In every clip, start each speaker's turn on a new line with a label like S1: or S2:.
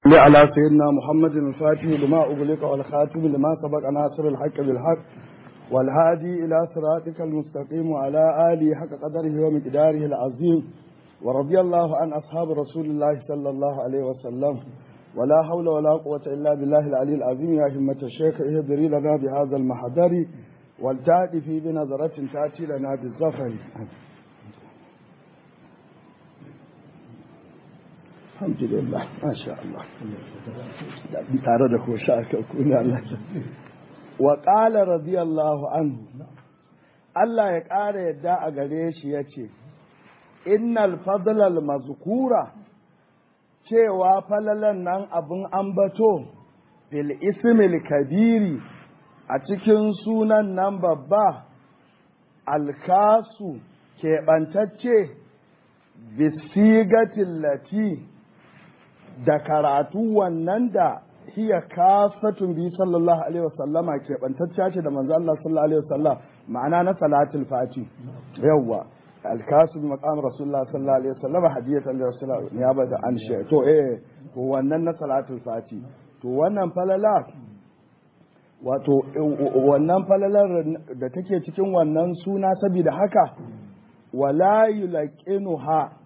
S1: على سيدنا محمد الفاتح لما أغلق والخاتم لما سبق ناصر الحق بالحق والهادي إلى صراطك المستقيم وعلى آله حق قدره ومقداره العظيم ورضي الله عن أصحاب رسول الله صلى الله عليه وسلم ولا حول ولا قوة إلا بالله العلي العظيم يا همة الشيخ اهدري لنا بهذا المحضر والتأتي في بنظرة تأتي لنا بالظفر الحمد لله ما شاء الله tare da ko sha ne Allah wa qala radiyallahu anhu Allah ya ƙara yadda a gare shi yace innal fadlal mazkura cewa falalan nan abin ambato bil ismil kabiri a cikin sunan nan babba alkasu keɓantacce bisigatin lati da karatu wannan da hiya kasatun bi sallallahu alaihi wasallama keɓantacciya ce da manzo Allah sallallahu alaihi wasallam ma'ana na salatul fati yawwa alkasu bi maqam rasulullah sallallahu alaihi wasallam hadiyatan li rasulullah ya bada an shi to eh to wannan na salatul fati to wannan falala wato wannan falalar da take cikin wannan suna saboda haka wala yulaqinuha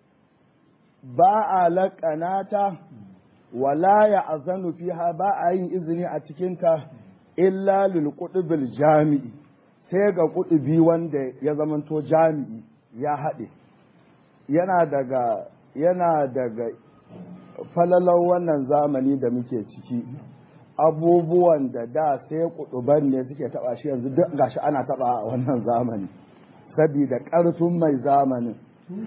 S1: ba a laƙanata wala ya azanu fiha ba a yin izini a cikinta illa lil qutbil jami'i sai ga kutubi wanda ya zamanto jami'i ya haɗe yana daga yana daga falalar wannan zamani da muke ciki abubuwan da da sai kutuban ne suke taba shi yanzu duk gashi ana taba a wannan zamani sabida ƙarfin mai zamanin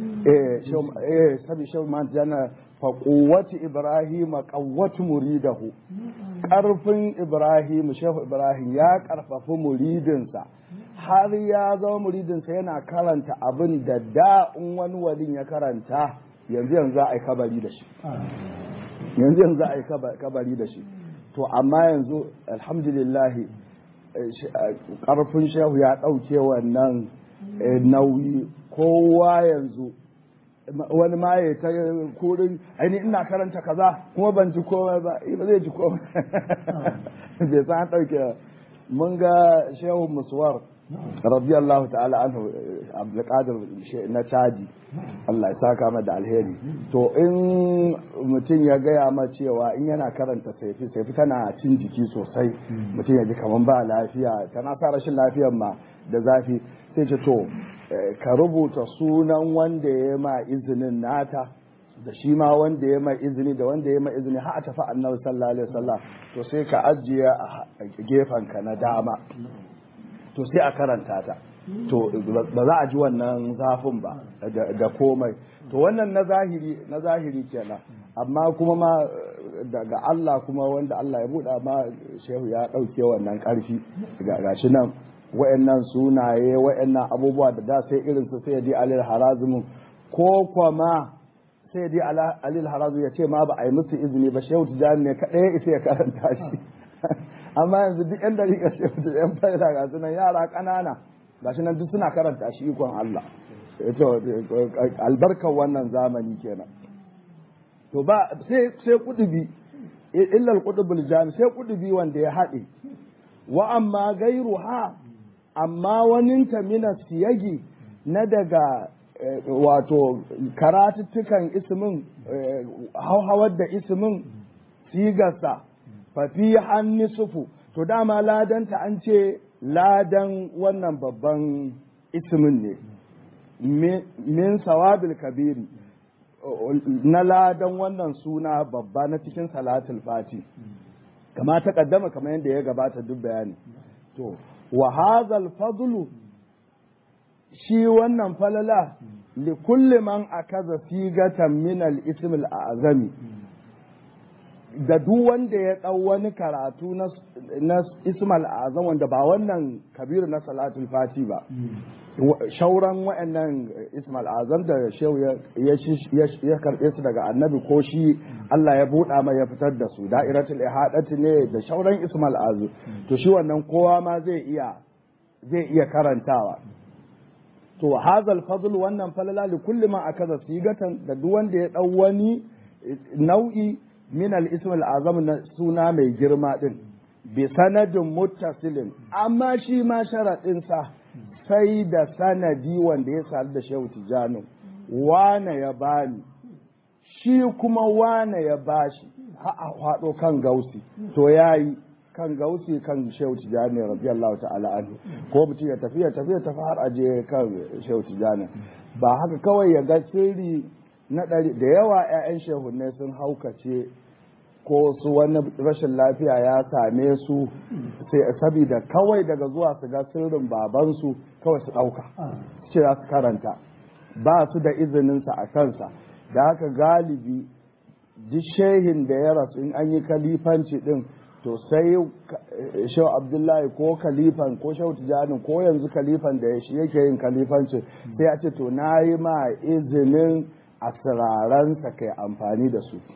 S1: eh sabi shauman jana fa quwwati ibrahim qawwatu muridahu karfin ibrahim shehu ibrahim ya karfafi muridinsa har ya zama muridinsa yana karanta abin da da in wani walin ya karanta yanzu yanzu a yi kabari da shi yanzu yanzu a yi kabari da shi to amma yanzu alhamdulillahi karfin shehu ya ɗauke wannan nauyi kowa yanzu wani ma ya ta kurin aini ina karanta kaza kuma ban ji komai ba ba zai ji komai bai san ɗauke mun ga shehu musuwar radiyallahu ta'ala anhu abdulkadir na chadi Allah ya saka mata da alheri to in mutum ya gaya ma cewa in yana karanta saifi saifi tana cin jiki sosai mutum ya ji kaman ba lafiya tana sa rashin lafiyar ma da zafi sai ce to ka rubuta sunan wanda ya ma izinin nata da shi ma wanda ya ma izini da wanda ya ma izini har a tafi annabi sallallahu alaihi wasallam to sai ka ajiye a gefen ka na dama to sai a karanta ta to ba za a ji wannan zafin ba da komai to wannan na zahiri na zahiri kenan amma kuma ma daga Allah kuma wanda Allah ya buɗa ma shehu ya ɗauke wannan ƙarfi ga shi nan wa'annan sunaye wa'annan abubuwa da da sai irin su sai di alil harazimu ko kuma sai di alil harazimu ya ce ma ba a yi musu izini ba shehu tijani ne kaɗai ya isa ya karanta shi amma yanzu duk yan dariƙa shehu tijani yan fa'ida ga sunan yara ƙanana ga shi nan duk suna karanta shi ikon Allah albarkar wannan zamani kenan to ba sai sai kudubi illal kudubul jami sai kudubi wanda ya haɗe wa amma gairu ha amma waninta mina siyagi na daga wato karatuttukan ismin hauhawar da ismin sigarsa fafi hannu sufu to dama ladanta an ce ladan wannan babban ismin ne min sawabil kabiri na ladan wannan suna babba na cikin salatul fati kama ta kaddama kamar yadda ya gabata duk bayani to wa hazal fadlu shi wannan falala li kulli man akaza sigatan min al ism al azami da duk wanda ya dau wani karatu na na ism al azam wanda ba wannan kabiru na salatul fati ba shauran wa'annan ism al azam da shehu ya karbe su daga annabi ko shi Allah ya buɗa mai ya fitar da su da'iratul ihadati ne da shauran ism al azam to shi wannan kowa ma zai iya zai iya karantawa to hazal fadl wannan falala li kulli ma akaza sigatan da duk wanda ya dau wani nau'i min al-ism al-azam na suna mai girma din bi sanadin muttasilin amma shi ma sharadin sa sai da sanadi wanda ya sadu da shehu tijani wane ya bani shi kuma wane ya bashi ha a faɗo kan gausi to yayi kan gausi kan shehu tijani radiyallahu ta'ala anhu ko mutum ya tafi ya tafi ya tafi har aje kan shehu tijani ba haka kawai ya ga sirri na ɗari da yawa 'ya'yan shehunne sun haukace ko su wani rashin lafiya ya same su sai sabida kawai daga zuwa su ga sirrin babansu kawai su ɗauka ce za su karanta ba su da izininsa a kansa da haka galibi duk shehin da ya rasu in an yi kalifanci din to sai shehu abdullahi ko kalifan ko shehu tijani ko yanzu kalifan da shi yake yin kalifancin sai ya ce to na yi ma izinin asiraransa kai amfani da su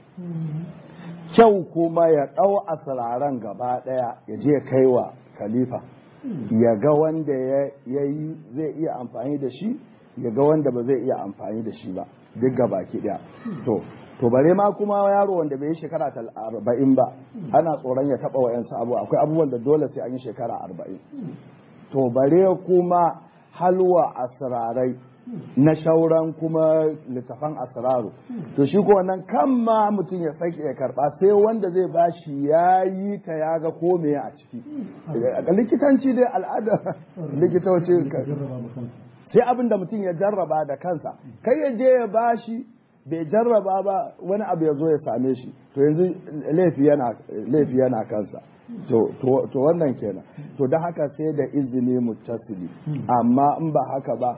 S1: kyau kuma ya ɗau asiraran gaba ɗaya ya je kai wa khalifa ya ga wanda ya yi zai iya amfani da shi ya ga wanda ba zai iya amfani da shi ba duk gaba ki ɗaya to to bare ma kuma yaro wanda bai yi shekara arba'in ba ana tsoron ya taɓa wa'yansu abu akwai abubuwan da dole sai an yi shekara arba'in to bare kuma halwa asirarai na shauran kuma littafan asiraru to shi ko wannan kan ma mutum ya sake ya karba sai wanda zai bashi ya yi ta ya ga ko me a ciki likitanci dai al'ada likitoci sai abin da mutum ya jarraba da kansa kai ya je ya bashi bai jarraba ba wani abu ya zo ya same shi to yanzu laifi yana laifi yana kansa to to wannan kenan to da haka sai da izini mutasili amma in ba haka ba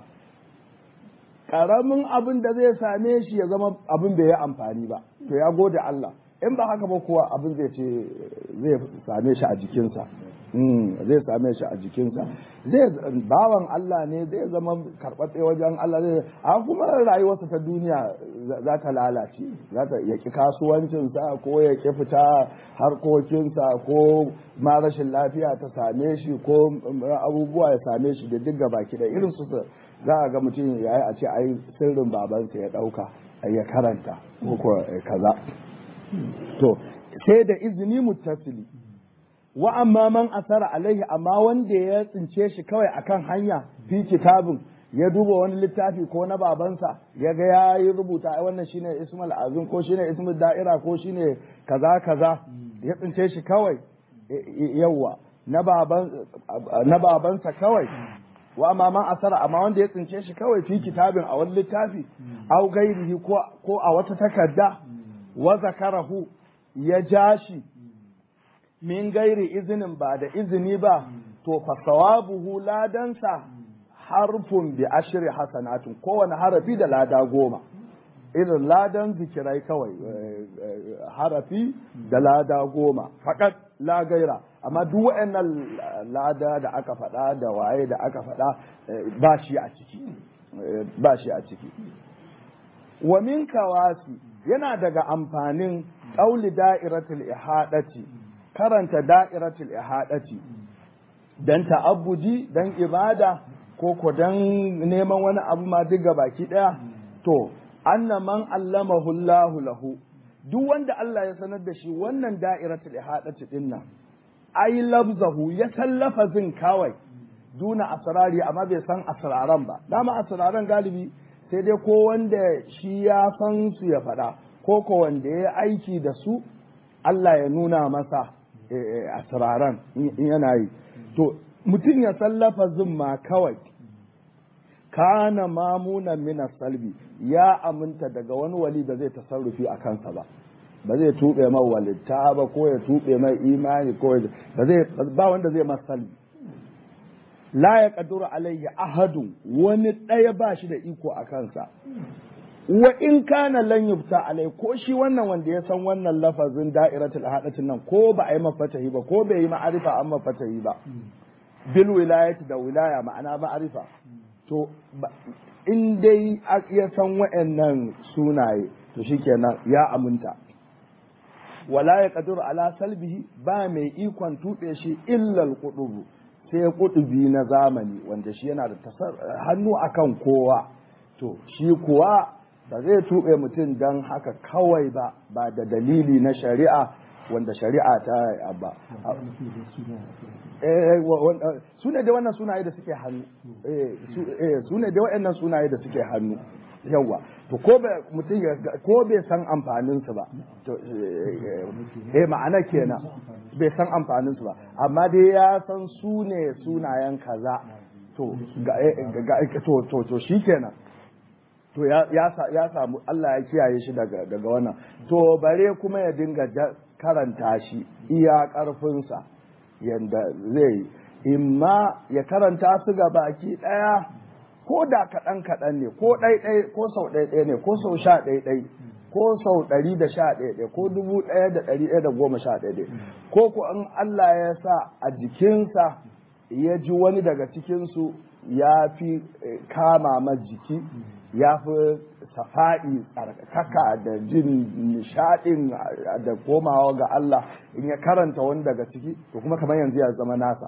S1: karamin abin da zai same shi ya zama abin bai yi amfani ba to ya gode Allah in ba haka ba kuwa abin zai ce zai same shi a jikinsa zai same shi a jikinsa zai bawan Allah ne zai zama karɓaɓɓe wajen Allah zai a kuma rayuwarsa ta duniya za ta lalace za ta yaki kasuwancinsa ko ya ki fita harkokinsa ko ma rashin lafiya ta same shi ko abubuwa ya same shi da duk gabaki da irin su za a ga mutum ya yi a ce ai sirrin babansa ya ɗauka ya karanta ko kaza to sai da izini muttasili wa amma man asara alaihi amma wanda ya tsince shi kawai akan hanya fi kitabin ya duba wani littafi ko na babansa ya ga ya yi rubuta ai wannan shine ismul azim ko shine ismul da'ira ko shine kaza kaza ya tsince shi kawai yawa na baban na babansa kawai wa amma man asara amma wanda ya tsince shi kawai fi kitabin a wani littafi au gairihi ko a wata takarda wa zakarahu ya ja shi min gairi izinin ba da izini ba to fa sawabuhu ladansa harfun bi ashri hasanatin kowane harafi da lada goma irin ladan zikirai kawai harafi da lada goma fakat la gaira amma duk waɗannan lada da aka faɗa da waye da aka faɗa ba shi a ciki ba shi a ciki wa min kawasi yana daga amfanin ƙauli da'iratul ihadati karanta da'iratul ihadati dan ta'abbudi dan ibada ko ko dan neman wani abu ma duk baki daya to anna man allamahu Allahu lahu duk wanda Allah ya sanar da shi wannan da'iratul ihadati din nan ai labzahu ya san lafazin kawai duna asrari amma bai san asraran ba dama asraran galibi sai dai ko wanda shi ya san su ya faɗa ko ko wanda ya aiki da su Allah ya nuna masa asraran in yana yi to mutum ya san lafazin ma kawai kana mamunan mina salbi ya aminta daga wani wali da zai tasarrufi a kansa ba ba zai tuɓe mai walitta ba ko ya tuɓe mai imani ko ba zai ba wanda zai masa salbi la ya kaduru alayya ahadun wani ɗaya ba shi da iko a kansa wa in kana lan yubta alai ko shi wannan wanda ya san wannan lafazin da'iratul hadatin nan ko ba a yi mafatahi ba ko bai yi ma'arifa an mafatahi ba bil wilayati da wilaya ma'ana ma'arifa to in dai ya san wa'annan sunaye to shikenan ya aminta wala ya kaduru ala salbihi ba mai ikon tuɓe shi illal kudubu sai kudubi na zamani wanda shi yana da hannu akan kowa to shi kuwa ba zai tuɓe mutum don haka kawai ba ba da dalili na shari'a wanda shari'a ta ba su ne da wannan sunaye da suke hannu su ne da waɗannan sunaye da suke hannu yawa to ko mutum ko bai san amfanin su ba to eh ma'ana kenan bai san amfanin su ba amma dai ya san su ne sunayen kaza to to to to shikenan to ya samu Allah ya kiyaye shi daga daga wannan to bare kuma ya dinga karanta shi iya karfinsa yanda zai imma ya karanta su ga baki daya ko da kaɗan kaɗan ne ko ɗaiɗai ko sau ɗaiɗai ne ko sau sha ɗaiɗai ko sau ɗari da sha ɗaiɗai ko dubu ɗaya da ɗari ɗaya da goma sha ɗaiɗai ko ko in Allah ya sa a jikinsa ya ji wani daga cikinsu ya fi kama ma jiki ya fi safa'i tsarkaka da jin nishaɗin da komawa ga Allah in ya karanta wani daga ciki to kuma kamar yanzu ya zama nasa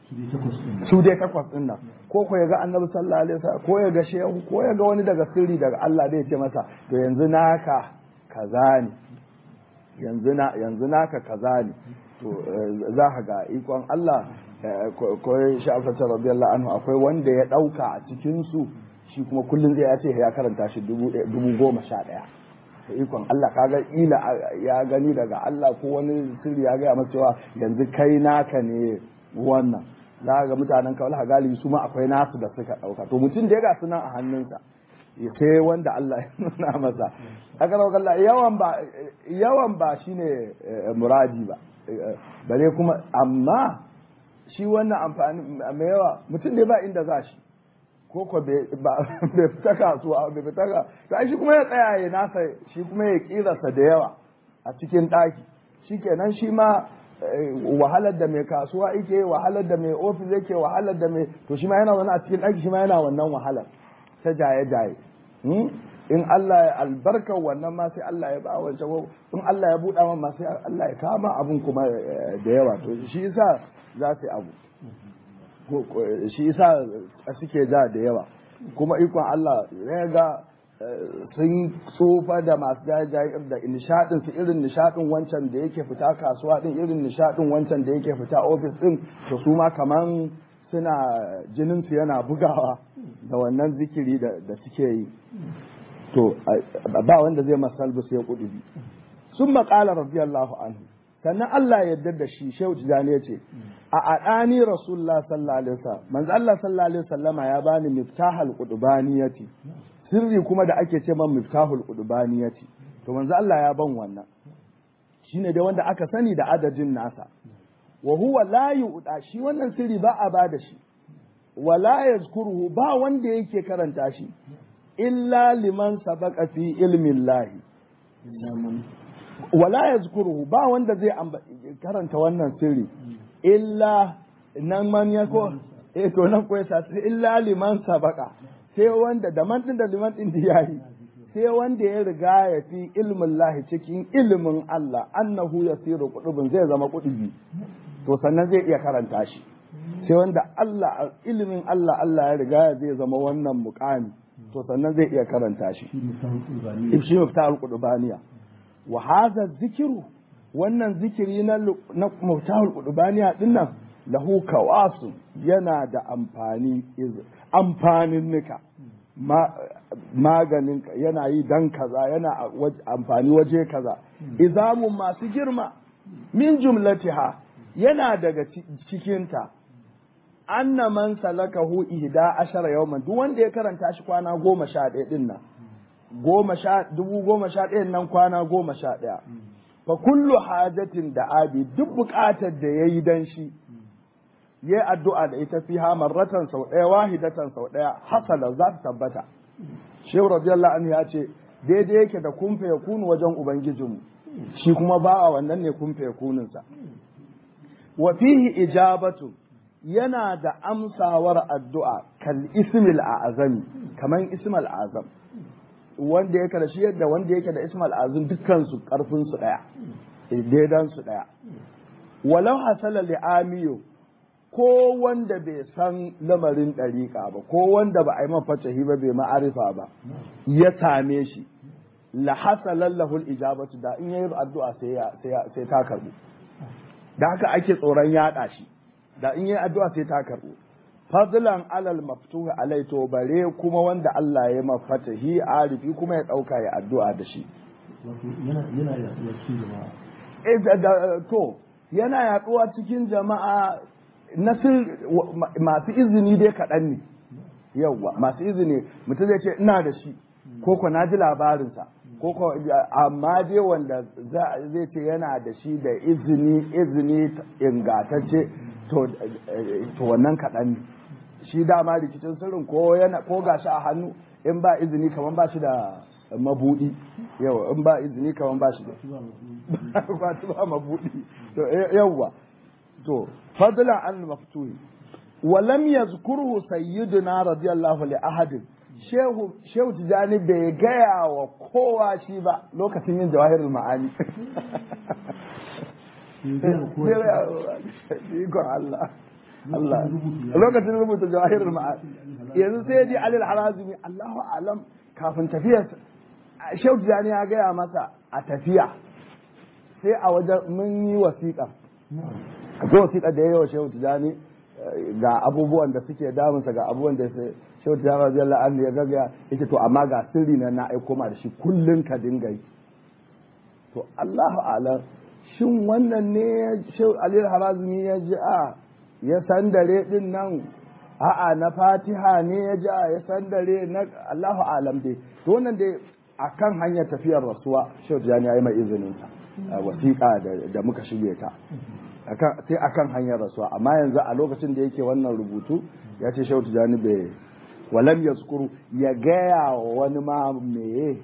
S1: su dai takwas din nan ko ko ya ga annabi sallallahu alaihi wasallam ko ya ga shehu ko ya ga wani daga sirri daga Allah da ya ce masa to yanzu naka kaza ne yanzu na yanzu naka kaza ne to za ka ga ikon Allah ko sha'afata radiyallahu anhu akwai wanda ya dauka a cikin su shi kuma kullum zai ya ce ya karanta shi dubu goma sha ɗaya da ikon Allah kaga ila ya gani daga Allah ko wani sirri ya gaya masa cewa yanzu kai naka ne wannan za ga mutanen kawai galibi su ma akwai nasu da suka ɗauka to mutum da ya gasu nan a hannunsa sai wanda Allah ya nuna masa aka rauka Allah yawan ba yawan ba shine muradi ba bare kuma amma shi wannan amfani mai yawa mutum ne ba inda za shi ko ko bai fita kasuwa bai fita ka to shi kuma ya tsaya ya nasa shi kuma ya kirasa da yawa a cikin ɗaki shikenan shi ma wahalar da mai kasuwa yake wahalar da mai ofis yake wahalar da mai to shi ma yana wani a cikin ɗaki shi ma yana wannan wahalar ta jaye jaye in Allah ya albarka wannan ma sai Allah ya ba wancan in Allah ya buɗa man ma sai Allah ya kama abun kuma da yawa to shi yasa za su yi abu shi yasa suke ja da yawa kuma ikon Allah ya ga sun tsufa da masu jajayen da nishadin su irin nishadin wancan da yake fita kasuwa din irin nishadin wancan da yake fita ofis din to su ma kaman suna jinin su yana bugawa da wannan zikiri da suke yi to ba wanda zai masalbu sai kudubi sun maƙala radiyallahu anhu sannan Allah ya yarda da shi Shehu Tijani ya ce a adani Rasulullah sallallahu alaihi wasallam manzo Allah sallallahu alaihi wasallama ya bani miftahal qudubaniyati sirri kuma da ake ce man miftahul qudubaniyati to manzo Allah ya ban wannan shine dai wanda aka sani da adadin nasa wa huwa la yu'da shi wannan sirri ba a bada shi wa la yazkuruhu ba wanda yake karanta shi illa liman sabaqa fi ilmi Allah wala ya zukuruhu ba wanda zai karanta wannan sirri illa nan man ya ko eh to nan ko yasa illa liman sabaka sai wanda da man din da liman din da yayi sai wanda ya riga ya fi ilmin lahi cikin ilimin Allah annahu yasiru qudubun zai zama kudubi to sannan zai iya karanta shi sai wanda Allah ilimin Allah Allah ya riga zai zama wannan muqami to sannan zai iya karanta shi shi miftahul qudubaniya wa hadha zikiru wannan zikiri na na mutahul qudbaniya dinnan lahu kawasu yana da amfani amfanin nika maganin yana yi dan kaza yana amfani waje kaza izamun masu girma min jumlatiha yana daga cikinta anna man salakahu ihda ashara yawman duk wanda ya karanta shi kwana goma sha ɗaya din nan goma sha dubu goma sha ɗayan nan kwana goma sha ɗaya fa kullu hajatin da abi duk buƙatar da ya yi dan shi ya addu'a da ita fi ha marratan sau ɗaya wahidatan sau ɗaya hasala za ta tabbata shehu radiyallahu anhu ya ce daidai yake da kumfe ya kunu wajen ubangijinmu shi kuma ba a wannan ne kumfe ya kununsa wa fihi ijabatu yana da amsawar addu'a kal ismil azami kaman ismal azam wanda yake da shi yadda wanda yake da ismal azim dukkan su karfin su daya daidan su daya walau hasala li amiyo ko wanda bai san lamarin ɗariƙa ba ko wanda ba a yi mafacahi ba bai ma'arifa ba ya same shi la hasalan lahul ijabatu da in yayi addu'a sai sai ta karbu da haka ake tsoron yaɗa shi da in yayi addu'a sai ta karbu fadlan alal maftuhi alai to bare kuma wanda Allah ya mafatahi arifi kuma ya dauka ya addu'a da shi
S2: yana yana yaduwa cikin jama'a
S1: to yana yaduwa cikin jama'a nasir masu izini dai kaɗan ne yauwa masu izini mutum zai ce ina da shi ko ko na ji labarinsa ko ko amma dai wanda zai ce yana da shi da izini izini ingatacce to wannan kaɗan ne shi dama rikicin sirrin ko yana ko gashi a hannu in ba izini kamar ba shi da mabudi yau in ba izini kamar ba shi da kwatu ba mabudi to yawwa to fadlan an maftuhi wa lam yazkuruhu sayyiduna radiyallahu li ahadin shehu shehu tijani bai gaya wa kowa shi ba lokacin yin jawahirul ma'ani Ikon Allah. Allah. Lokacin rubuta jawahirul ma'ani. Yanzu sai ji Alil Harazimi Allahu alam kafin tafiyar Shehu Tijani ya gaya masa a tafiya sai a wajen mun yi wasiƙa. Akwai wasiƙa da ya yi wa Shehu Tijani ga abubuwan da suke damunsa ga abubuwan da Shehu Tijani radiyallahu anhu ya gaga yake to amma ga sirri na na aiko ma da shi kullun ka dinga yi. To Allahu alam shin wannan ne Shehu Alil Harazimi ya ji a ya sandare din nan a'a na fatiha ne ya ji a ya sandare na Allahu alam dai to wannan dai akan hanyar tafiyar rasuwa Shehu Tijani ya yi mai izinin sa wasiƙa da muka shige ta sai akan hanyar rasuwa amma yanzu a lokacin da yake wannan rubutu ya ce Shehu Tijani bai walam yazkuru ya gaya wa wani ma meye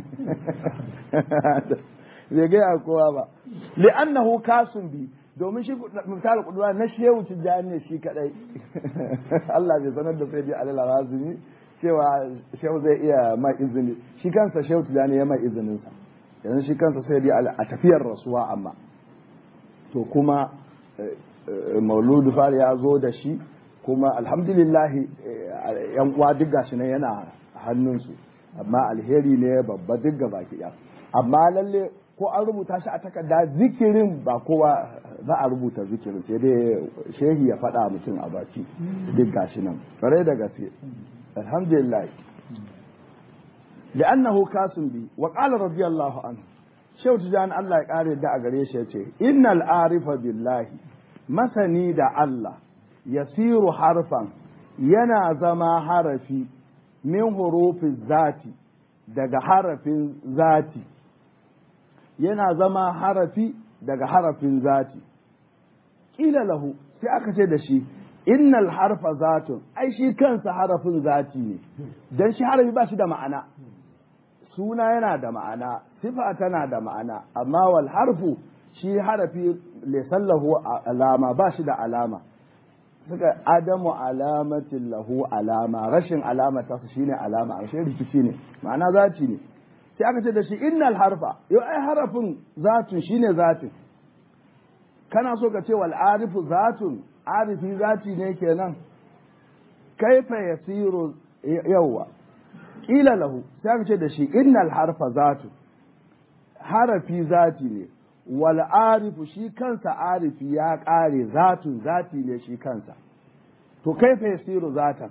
S1: bai gaya kowa ba li'annahu kasun bi domin shi misali kudura na shehu tijjani ne shi kadai Allah bai sanar da sai dai alal razumi cewa shehu zai iya mai izini shi kansa shehu tijjani ya mai izinin sa yanzu shi kansa sai dai a tafiyar rasuwa amma to kuma mauludu fari ya zo da shi kuma alhamdulillah yan uwa duk gashi ne yana hannunsu amma alheri ne babba duk gaba ki amma lalle ko an rubuta shi a takarda zikirin ba kowa za a rubuta zikirin sai dai shehi ya faɗa mutum a baki duk gashi nan kare da gaske alhamdulillah li'annahu kasun bi wa qala radiyallahu anhu shehu tijan Allah ya kare da a gare shi yace innal arifa billahi masani da Allah yasiru harfan yana zama harafi min hurufin zati daga harafin zati yana zama harafi daga harafin zati ƙila lahu sai aka ce da shi innal harfa zatun ai shi kansa harafin zati ne dan shi harafi ba shi da ma'ana suna yana da ma'ana sifa tana da ma'ana amma wal harfu shi harafi lahu alama ba shi da alama suka adamu alamatin lahu alama rashin alama ta su shine alama a rikici ne ma'ana zati ne sai aka ce da shi innal harfa yau ai harafin zatun shine zatin kana so ka ce wal arifu zatun arifi zati ne kenan kaifa yasiru yawwa kila lahu sai aka ce da shi innal harfa zatun harafi zati ne wal arifu shi kansa arifi ya kare zatun zati ne shi kansa to kaifa yasiru zatan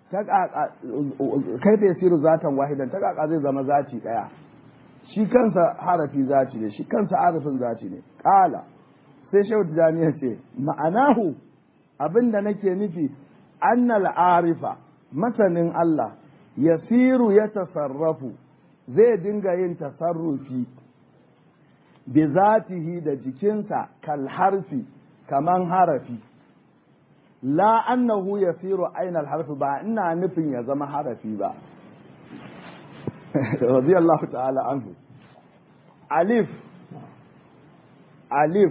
S1: kaifa yasiru zatan wahidan ta kaka zai zama zati daya shi kansa harafi zati ne shi kansa harafin zati ne kala sai shehu tijani ya ce ma'anahu abinda nake nufi annal arifa masanin Allah yasiru ya tasarrafu zai dinga yin tasarrufi bi zatihi da jikinsa kal harfi kaman harafi la annahu yasiru ainal harfi ba ina nufin ya zama harafi ba radiyallahu ta'ala anhu alif alif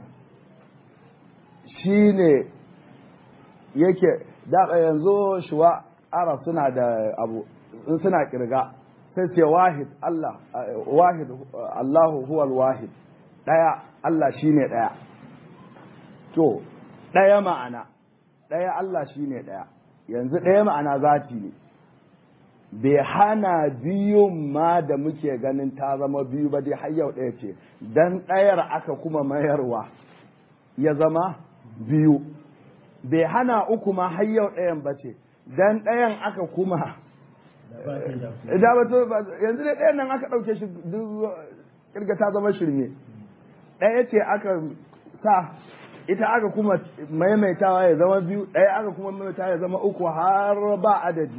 S1: shine yake da yanzu shuwa arab suna da abu suna kirga sai ce wahid Allah wahid Allahu huwal wahid daya Allah shine daya to daya ma'ana ɗaya Allah shine ɗaya yanzu ɗaya ma'ana zati ne bai hana biyun ma da muke ganin ta zama biyu ba dai har yau ɗaya ce dan ɗayar aka kuma mayarwa ya zama biyu bai hana uku ma har yau ɗayan ba ce dan ɗayan aka kuma da ba to yanzu dai ɗayan nan aka ɗauke shi duk kirga ta zama shirme ɗaya ce aka sa ita aka kuma maimaitawa ya zama biyu ɗaya aka kuma maimaitawa ya zama uku har ba adadi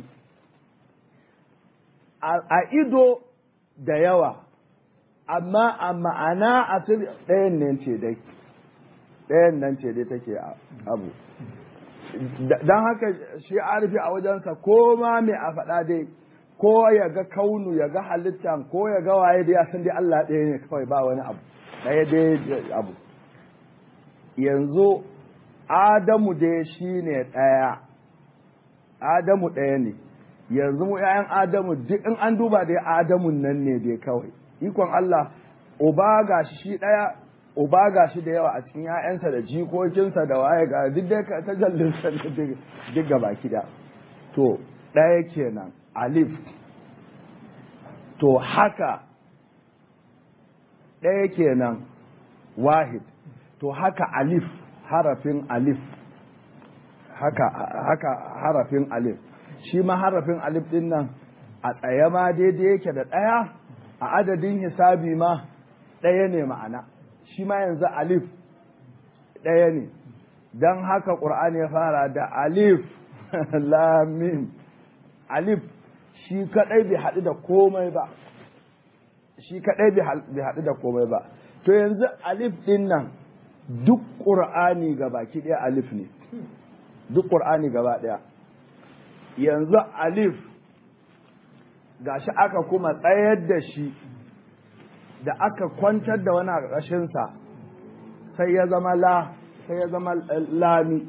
S1: a ido da yawa amma a ma'ana a ɗayan nan ce dai ɗayan nan ce dai take abu don haka shi arifi a wajensa ko ma mai a faɗa dai ko ya ga kaunu ya ga halittan ko ya ga waye da ya san dai Allah ɗaya ne kawai ba wani abu ɗaya dai abu yanzu Adamu dai shi ne ɗaya Adamu ɗaya ne yanzu mu ‘ya'yan Adamu duk in an duba dai Adamun nan ne dai kawai ikon Allah uba ga shi ɗaya uba ga shi da yawa a cikin ‘ya'yansa da jikokinsa da waye ga duk dai ta jallinsa duk gaba kida to ɗaya kenan alif to haka ɗaya kenan wahid to haka alif harafin alif haka, haka harafin alif shi ma harafin alif ɗin nan a tsaye ma daidai yake da ɗaya a adadin hisabi ma ɗaya ne ma'ana shi ma yanzu alif ɗaya ne don haka ƙur'ani ya fara da alif lamim alif shi kaɗai bai haɗu da komai ba shi kaɗai bai haɗu da komai ba to yanzu alif ɗin nan duk ƙur'ani ga baki ɗaya alif ne duk ƙur'ani gaba ɗaya yanzu alif gashi aka kuma tsayar da shi da aka kwantar da wani a ƙarƙashinsa sai ya zama la sai ya zama lami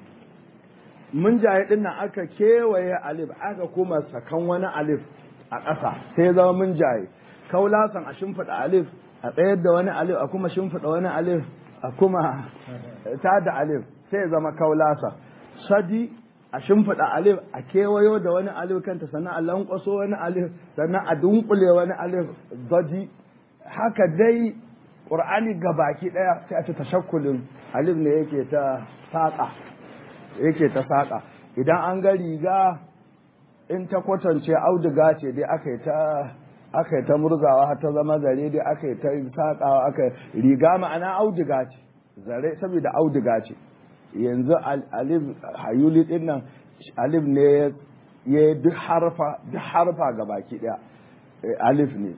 S1: mun jaye ɗin nan aka kewaye alif aka kuma sakan wani alif a ƙasa sai ya zama mun jaye kaulasan a shimfiɗa alif a tsayar da wani alif a kuma shimfiɗa wani alif a kuma ta da alif sai ya zama kaulasa sadi a shimfiɗa alif a kewayo da wani alif kanta sannan a lankwaso wani alif sannan a dunkule wani alif zadi haka dai ƙur'ani ga baki ɗaya sai a ci tashakkulin alif ne yake ta saƙa yake ta saƙa idan an ga riga in ta kwatance auduga ce dai aka yi ta aka yi ta murzawa har ta zama zare dai aka yi ta saƙawa aka riga ma'ana auduga ce zare saboda auduga ce yanzu alif hayuli din nan alif ne ya duk harfa duk harfa ga baki ɗaya alif ne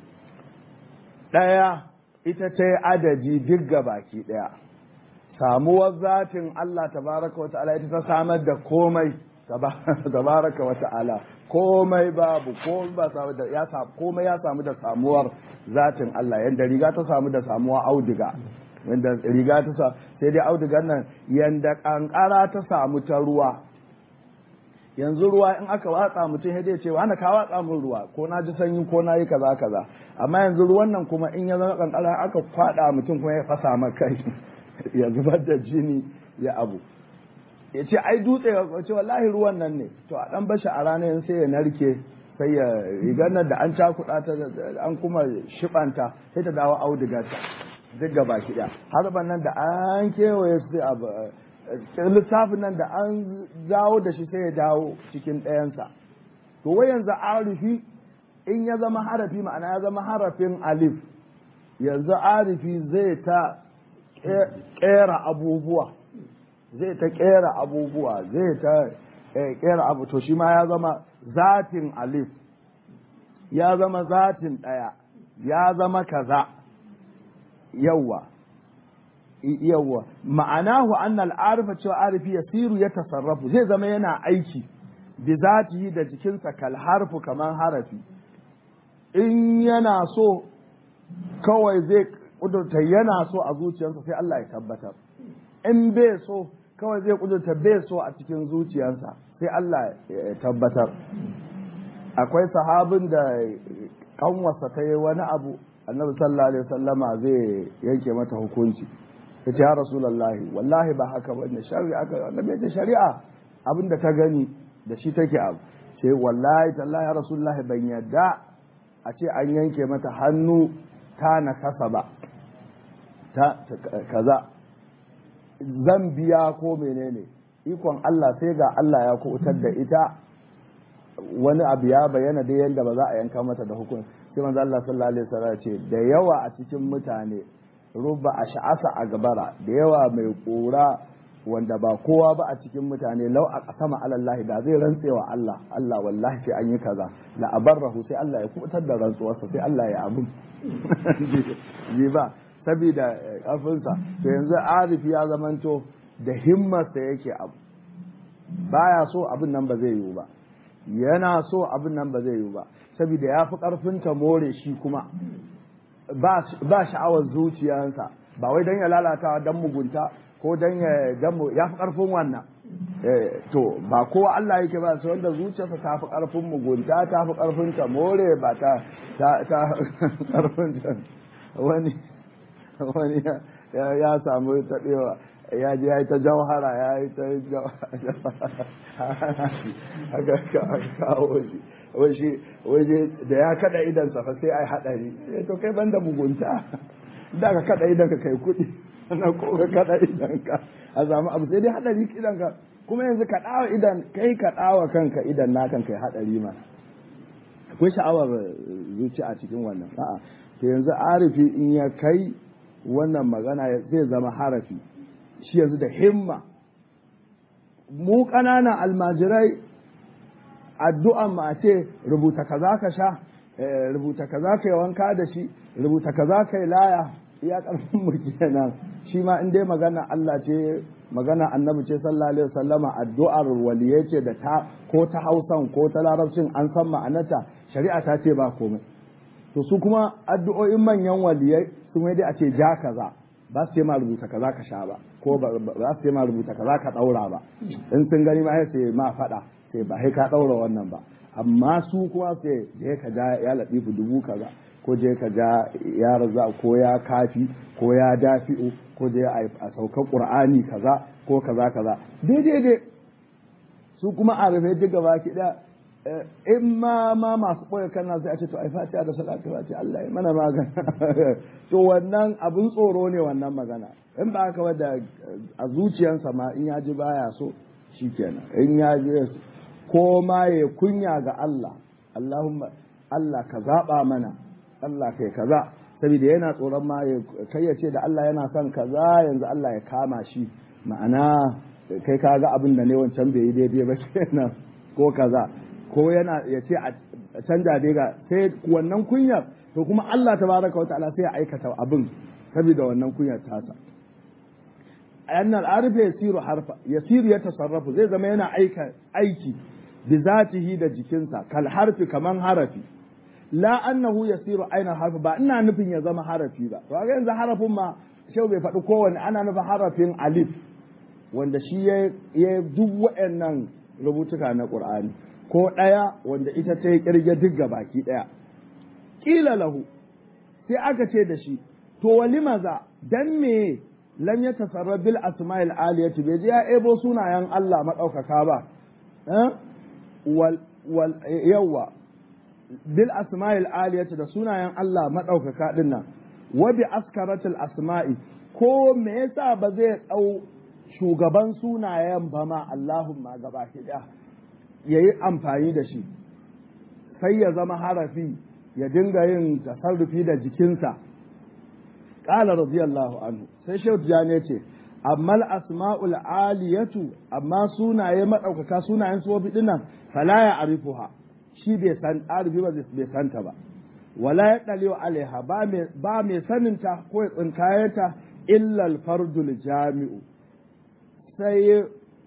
S1: ɗaya ita ta yi adadi duk ga baki ɗaya samuwar zatin Allah tabaraka wa ta'ala ita ta samar da komai tabaraka wa ta'ala komai babu komai ba samu da ya samu komai ya samu da samuwar zatin Allah yanda riga ta samu da samuwa auduga yanda riga ta sa sai dai audugan nan yanda kankara ta samu ta ruwa yanzu ruwa in aka watsa mutum sai dai ce wani ka watsa min ruwa ko na ji sanyi ko na yi kaza kaza amma yanzu ruwan nan kuma in ya zama kankara aka kwada mutum kuma ya fasa maka kai ya zubar da jini ya abu ya ce ai dutse ya ce wallahi ruwan nan ne to a dan bashi a ranar sai ya narke sai ya rigar nan da an cakuɗa ta an kuma shibanta sai ta dawo auduga ta duk gaba ki harban nan da an kewaye su abu lissafin nan da an dawo da shi sai ya dawo cikin ɗayansa to wai yanzu arifi in ya zama harafi ma'ana ya zama harafin alif yanzu arifi zai ta ƙera abubuwa zai ta ƙera abubuwa zai ta ƙera abu to shi ma ya zama zatin alif ya zama zatin ɗaya ya zama kaza yawwa yawwa ma'anahu annal arifa cewa arifi yasiru ya tasarrafu zai zama yana aiki bi zatihi da jikinsa kal harfu kamar harafi in yana so kawai zai kudurta yana so a zuciyarsa sai Allah ya tabbatar in bai so kawai zai kudurta bai so a cikin zuciyarsa sai Allah ya tabbatar akwai sahabin da kanwarsa ta yi wani abu annabi sallallahu alaihi wasallama zai yanke mata hukunci ya ce ya rasulullahi wallahi ba haka ba ne shari'a aka annabi ya ce shari'a abin da ta gani da shi take abu ce wallahi tallahi ya rasulullahi ban yadda a ce an yanke mata hannu ta na kasa ba ta kaza zan biya ko menene ikon Allah sai ga Allah ya kubutar da ita wani abu ya bayyana da yadda ba za a yanka mata da hukunci sai manzo Allah sallallahu alaihi wasallam ce da yawa a cikin mutane rubba ash'asa a gabara da yawa mai kura wanda ba kowa ba a cikin mutane lau a kasama alallahi da zai rantsewa Allah Allah wallahi sai an yi kaza la abarrahu sai Allah ya kubutar da rantsuwarsa sai Allah ya abun ji ba saboda kafinsa to yanzu arifi ya zamanto da himmarsa yake abu baya so abin nan ba zai yiwu ba yana so abin nan ba zai yiwu ba saboda ya fi karfin ta more shi kuma ba sha'awar zuciyarsa ba wai don ya lalata don mugunta ko don ya ya fi karfin wannan to ba kowa Allah yake ba sai wanda zuciyarsa ta fi karfin mugunta ta fi karfin ta more ba ta ta karfin ta wani wani ya samu taɓewa ya ji ya yi ta jauhara ya yi ta haka kawo shi waje da ya kada idan fa sai ai hadari sai to kai banda mugunta da ka kada idan ka kai kuɗi na ko ka kada idan ka a samu abu sai dai hadari idan ka kuma yanzu ka dawo idan kai ka dawo kanka idan na kan kai hadari ma akwai sha'awar zuci a cikin wannan a'a to yanzu arifi in ya kai wannan magana zai zama harafi shi yanzu da himma mu ƙananan almajirai addu'an ma ce rubuta kaza ka sha rubuta kaza ka yi wanka da shi rubuta kaza ka yi laya iya ƙarfin mu kenan shi ma in dai magana Allah ce magana annabi ce sallallahu alaihi wasallama addu'ar waliye ce da ta ko ta Hausan ko ta Larabcin an san ma'anarta shari'a ta ce ba komai to su kuma addu'o'in manyan waliyai su mai dai a ce ja kaza ba su ce ma rubuta kaza ka sha ba ko ba su ce ma rubuta kaza ka daura ba in sun gani ma sai ma faɗa sai ba sai ka daura wannan ba amma su kuma sai je ka ja ya latifu dubu kaza ko je ka ja ya raza ko ya kafi ko ya dafi'u ko je a saukar qur'ani kaza ko kaza kaza daidai dai su kuma a rufe duk gaba ki da in ma ma masu ɓoye kana sai a ce to ai fatiha da salatu fatiha Allah ya mana magana to wannan abun tsoro ne wannan magana in ba haka wadda a zuciyarsa ma in ya ji baya so shikenan in ya ji ko ma ya kunya ga Allah Allahumma Allah ka zaba mana Allah kai kaza saboda yana tsoron ma ya kai ya ce da Allah yana son kaza yanzu Allah ya kama shi ma'ana kai ka ga abin da ne wancan bai yi daidai ba kenan ko kaza ko yana ya ce a canja dai ga sai wannan kunyar to kuma Allah tabaraka wa ta'ala sai ya aikata abin saboda wannan kunyar tasa anna al-arif yasiru harfa yasiru ya tasarrafu zai zama yana aika aiki bi zatihi da jikinsa kal harfi kaman harafi la annahu yasiru aina harfi ba ina nufin ya zama harafi ba to ga yanzu harafin ma shau bai faɗi kowanne ana nufin harafin alif wanda shi ya duk waɗannan rubutuka na ƙur'ani ko ɗaya wanda ita ta yi ƙirge duk baki ɗaya ƙila lahu sai aka ce da shi to wali maza dan me lam ya tasarra bil asma'il aliyati bai je ya ebo sunayen Allah maɗaukaka ba wal wal yawa bil asma'il aliyati da sunayen Allah maɗaukaka din nan wa bi askaratil asma'i ko me yasa ba zai ɗau shugaban sunayen ba ma Allahumma gaba ɗaya ya yi amfani da shi sai ya zama harafi ya dinga yin tasarrufi da jikinsa ƙala radiyallahu anhu sai shehu ne ce amma asma'ul aliyatu amma sunaye maɗaukaka sunayen sufofi dinnan fala ya arifuha shi bai san arifi ba bai santa ba wala ya ɗalewa alaiha ba mai saninta ko ya tsinkayenta illa alfardul jami'u sai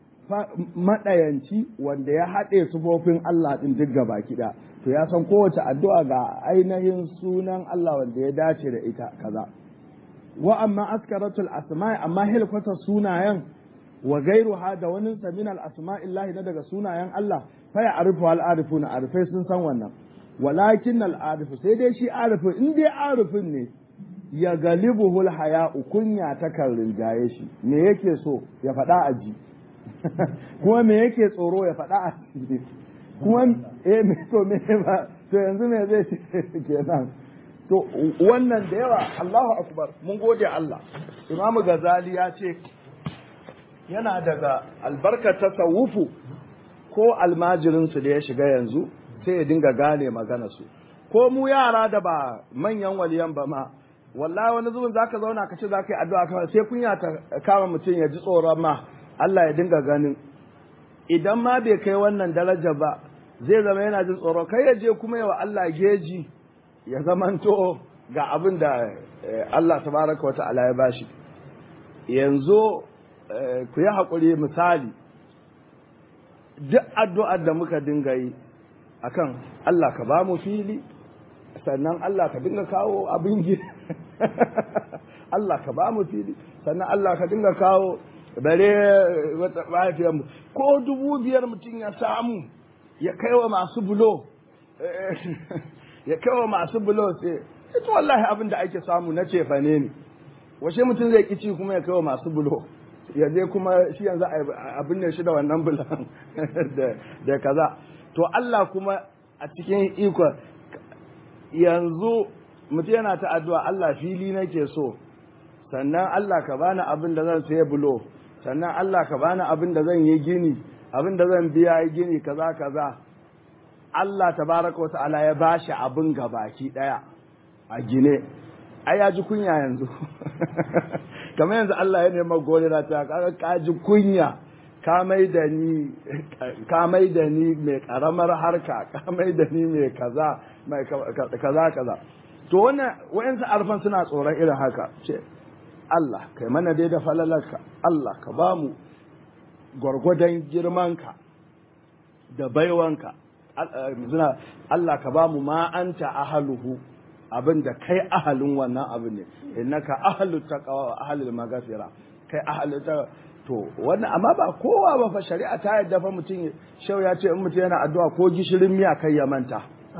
S1: maɗayanci wanda ya haɗe sufofin Allah ɗin duk gaba kiɗa to ya san kowace addu'a ga ainihin sunan Allah wanda ya dace da ita kaza wa amma askaratul asma'i amma hilkwata sunayen wa gairuha da wani samin al asma'illahi na daga sunayen Allah fa ya arifu al arifuna arifai sun san wannan walakin al arifu sai dai shi arifin in dai arifin ne ya galibuhul haya'u kunya ta kan rinjaye shi me yake so ya faɗa a ji kuma me yake tsoro ya faɗa a ji kuma eh me to me ba to yanzu me zai ce kenan to wannan da yawa Allahu akbar mun gode Allah Imam Ghazali ya ce yana daga albarkar tasawufu ko almajirinsu da ya shiga yanzu sai ya dinga gane magana su ko mu yara da ba manyan waliyan ba ma wallahi wani zubin zaka zauna ka ce zaka yi addu'a kawai sai kunya ta kama mutum ya ji tsoron ma Allah ya dinga ganin idan ma bai kai wannan daraja ba zai zama yana jin tsoro kai ya je kuma yawa Allah geji ya zamanto ga abin da Allah tabaraka wa ta'ala ya bashi yanzu ku yi haƙuri misali duk addu'ar da muka dinga yi akan Allah ka ba mu fili sannan Allah ka dinga kawo abin gida Allah ka ba mu fili sannan Allah ka dinga kawo bare wata mahaifiyarmu ko dubu biyar mutum ya samu ya kai wa masu bulo ya kai wa masu bulo sai ita wallahi abin da ake samu na cefane ne washe mutum zai kici kuma ya kai wa masu bulo ya je kuma shi yanzu abin ne shi da wannan bulan da kaza to Allah kuma a cikin ikon yanzu mutum yana ta addu'a Allah fili nake so sannan Allah ka bani abin da zan sayi bulo sannan Allah ka bani abin da zan yi gini abin da zan biya yi gini kaza kaza Allah tabaraka wa ta'ala ya bashi abin gabaki daya a gine ai ya ji kunya yanzu kamar yanzu Allah ya nema gore na ta ka ji kunya ka mai da ni ka mai da ni mai karamar harka ka mai da ni mai kaza mai kaza kaza to wannan wayansu arfan suna tsoron irin haka ce Allah kai mana dai da falalarka Allah ka ba mu gwargwadon girmanka da baiwanka Allah ka ba mu ma'anta ahaluhu abin da kai ahalin wannan abin ne innaka ahalu taqwa wa ahalul maghfira kai ahalu ta to wannan amma ba kowa ba fa shari'a ta yadda fa mutum shau ya ce in mutum yana addu'a ko gishirin miya kai ya manta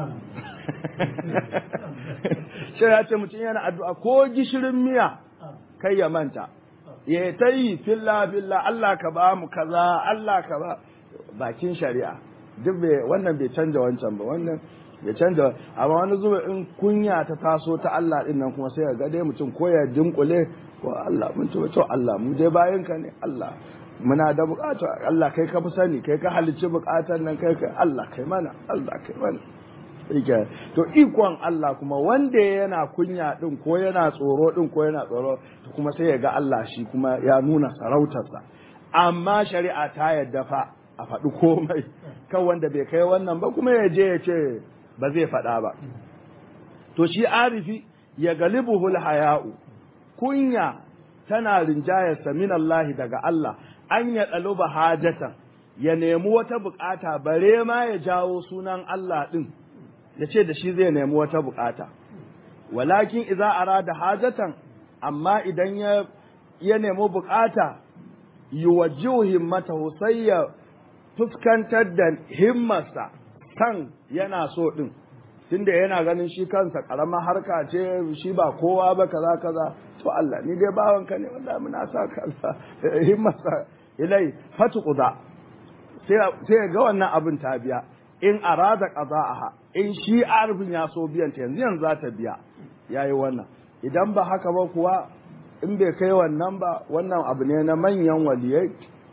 S1: shau ya ce mutum yana addu'a ko gishirin miya kai ya manta ya ta yi filla filla Allah ka ba mu kaza Allah ka ba bakin shari'a duk bai wannan bai canja wancan ba wannan bai canja amma wani zuwa in kunya ta taso ta Allah din nan kuma sai ga dai mutum ko ya dinkule ko Allah mun ce to Allah mu dai bayan ka ne Allah muna da bukata Allah kai ka fi sani kai ka halicci bukatar nan kai kai Allah kai mana Allah kai mana Ike to ikon Allah kuma wanda yana kunya din ko yana tsoro din ko yana tsoro to kuma sai ya ga Allah shi kuma ya nuna sarautarsa amma shari'a ta yadda fa a faɗi komai kan wanda bai kai wannan ba kuma ya je ya ce ba zai faɗa ba to shi arifi ya galibuhul haya'u kunya tana rinjayarsa min Allah daga Allah an ya ɗaluba hajatan ya nemi wata bukata bare ma ya jawo sunan Allah ɗin ya ce da shi zai nemi wata bukata walakin iza arada hajatan amma idan ya ya nemi bukata yuwajjihu himmatahu sai ya fuskantar da himmarsa kan yana so din tunda yana ganin shi kansa karamar harka ce shi ba kowa ba kaza kaza to Allah ni dai bawanka ne wanda muna sa kaza himmarsa ilai fatu quda sai sai ga wannan abin ta biya in arada qada'aha in shi arfin ya so biyan ta yanzu yanzu za ta biya yayi wannan idan ba haka ba kuwa in bai kai wannan ba wannan abu ne na manyan waliyai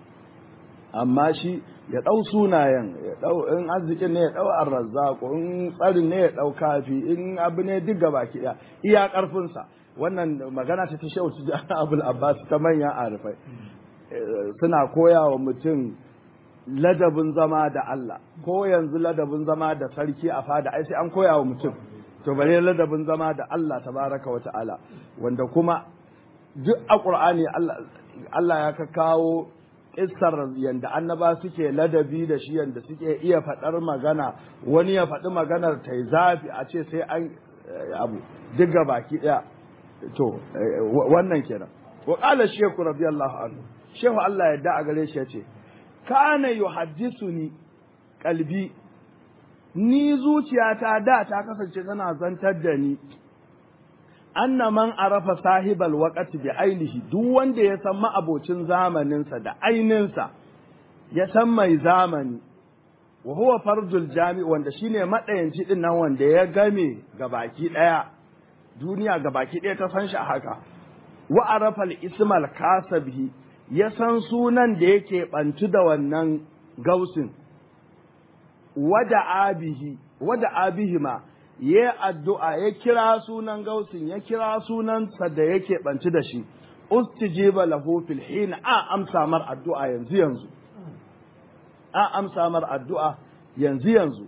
S1: amma shi ya ɗau sunayen ya ɗau in arzikin ne ya ɗau arrazzaku in tsarin ne ya ɗau kafi in abu ne duk gaba ki iya ƙarfinsa wannan magana ta ta shehu ta abul abbas ta manyan arifai suna koya wa mutum ladabin zama da Allah ko yanzu ladabin zama da sarki a fada ai sai an koya wa mutum to bare ladabin zama da Allah tabaraka wa ta'ala wanda kuma duk a Qur'ani Allah Allah ya ka kawo kissar yanda annaba suke ladabi da shi yanda suke iya faɗar magana wani ya faɗi maganar ta zafi a ce sai an abu duk baki ɗaya to wannan kenan wa qala shaykh radiyallahu anhu shehu Allah yadda a gare shi yace kana yuhaddisuni qalbi ni zuciyata da ta kasance tana zantar da ni anna man arafa sahibal waqti bi ainihi duk wanda ya san ma'abocin zamaninsa da aininsa ya san mai zamani wa huwa fardul jami wanda shine madayanci din nan wanda ya game gabaki daya duniya gabaki daya ta san shi a haka wa arafa al-ismal kasabihi ya san sunan da yake bantu da wannan gausin wada abihi wada abihima ya addu'a ya kira sunan gausin ya kira sunansa da yake banci da shi ustijiba lahu fil hin a amsa mar addu'a yanzu yanzu a amsa mar addu'a yanzu yanzu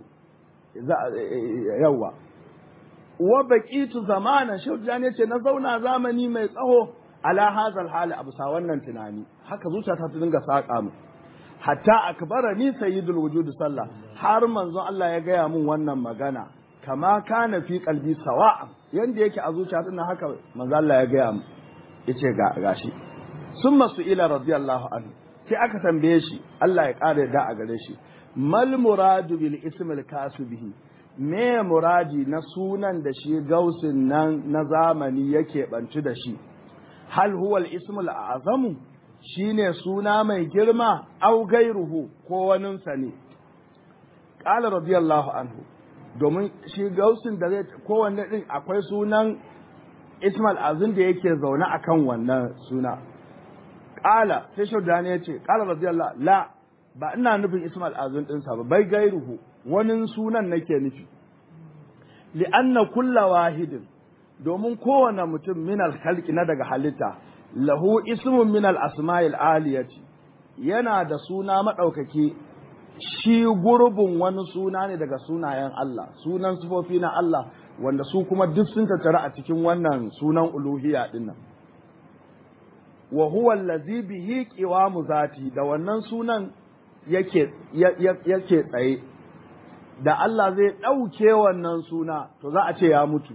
S1: yawa wa baqitu zamanan shaujan yace na zauna zamani mai tsaho ala hazal hali abu sa wannan tunani haka zuciyata ta dinga saka mu hatta akbarani sayyidul wujud sallah har manzon Allah ya gaya mun wannan magana kama kana fi kalbi sawa yanda yake a zuciya din haka manzo Allah ya gaya mu yace ga gashi summa ila radiyallahu anhu sai aka tambaye shi Allah ya kare da a gare shi mal muradu bil ismil kasubihi me muradi na sunan da shi gausin nan na zamani yake banci da shi hal huwa al ismul azamu shine suna mai girma au gairuhu ko waninsa ne qala radiyallahu anhu domin shi gausin da zai kowanne din akwai sunan Ismail Azun da yake zaune a kan wannan suna. Ƙala, sai Shaudani ya ce, ƙala radiyallah la ba ina nufin Ismail Azun ɗinsa ba, bai gairuhu, wani sunan nake nufi. Li'anna kulla wahidin, domin kowane mutum minal halki na daga halitta, lahu ismun minal asma'il aliyati, yana da suna maɗaukaki shi gurbin wani suna ne daga sunayen Allah sunan sifofi na Allah wanda su kuma duk sun tattara a cikin wannan sunan uluhiyya din nan wa huwa allazi bihi qiwamu zati da wannan sunan yake yake tsaye da Allah zai ɗauke wannan suna to za a ce ya mutu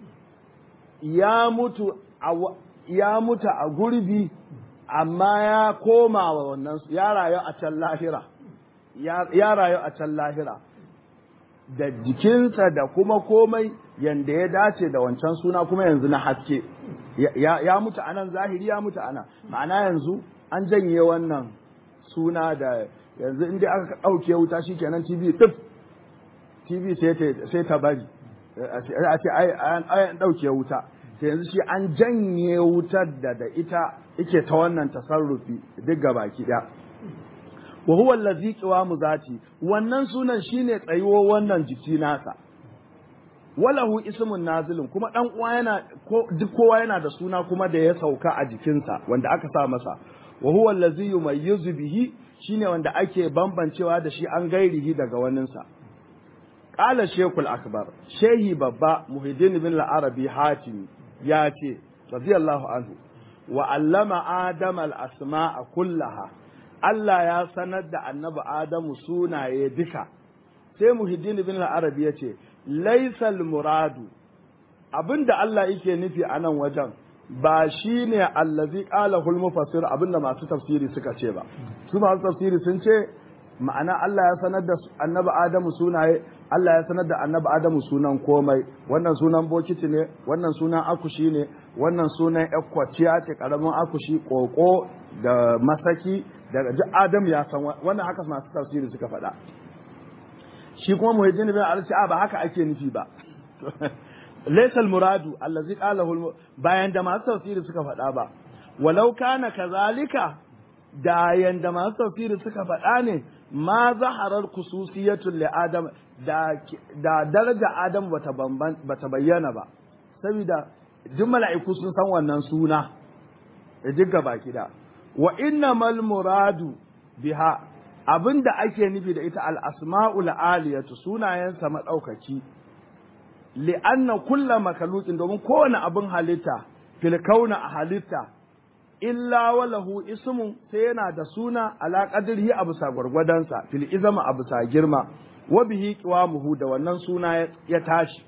S1: ya mutu a ya mutu a gurbi amma ya koma wa wannan ya rayu a can lahira ya rayu a can lahira da jikinsa da kuma komai yanda ya dace da wancan suna kuma yanzu na haske ya mutu anan zahiri ya mutu ana ma'ana yanzu an janye wannan suna da yanzu inda aka ɗauke wuta shi kenan tv tif tv sai ta bari a ce an ɗauke wuta sai yanzu shi an janye wutar da da ita ike ta wannan tasarrufi duk gabaki ɗaya wa huwa allazi qiwamu zati wannan sunan shine tsayuwo wannan jiki nasa walahu ismun nazilun kuma dan uwa yana ko duk kowa yana da suna kuma da ya sauka a jikinsa wanda aka sa masa wa huwa allazi yumayyizu bihi shine wanda ake bambancewa da shi an gairihi daga waninsa qala shaykhul akbar shehi babba muhiddin bin al-arabi hatim ya ce radiyallahu anhu wa allama adama al-asma'a kullaha Allah ya sanar da annabi Adamu sunaye duka sai muhiddin bin al-arabi ya ce laisal muradu abinda Allah yake nufi a nan wajen ba shi ne allazi qala hul mufassir abinda masu tafsiri suka ce ba su masu tafsiri sun ce ma'ana Allah ya sanar da annabi Adamu sunaye Allah ya sanar da annabi Adamu sunan komai wannan sunan bokiti ne wannan sunan akushi ne wannan sunan ekwaciya ce karamin akushi koko da masaki daga ji Adamu ya san wannan haka masu tafsiri suka faɗa shi kuma muhajjin bin al a ba haka ake nufi ba laysal muradu allazi qalahu bayan da masu tafsiri suka faɗa ba walau kana kazalika da yanda masu tafsiri suka faɗa ne ma zaharar khususiyatul li adam da da daraja adam bata bata bayyana ba saboda duk mala'iku sun san wannan suna da duk baki da wa innamal muradu biha abin da ake nufi da ita al'asma'ul aliyatu sunayensa maɗaukaki, li'anna kulla makalukin domin kowane abin halitta, filkauna a halitta, illa walahu ismun sai yana da suna alaƙadirhi a bisa gwargwadonsa, fil izama a bisa girma, wa bihi muhu da wannan suna ya tashi.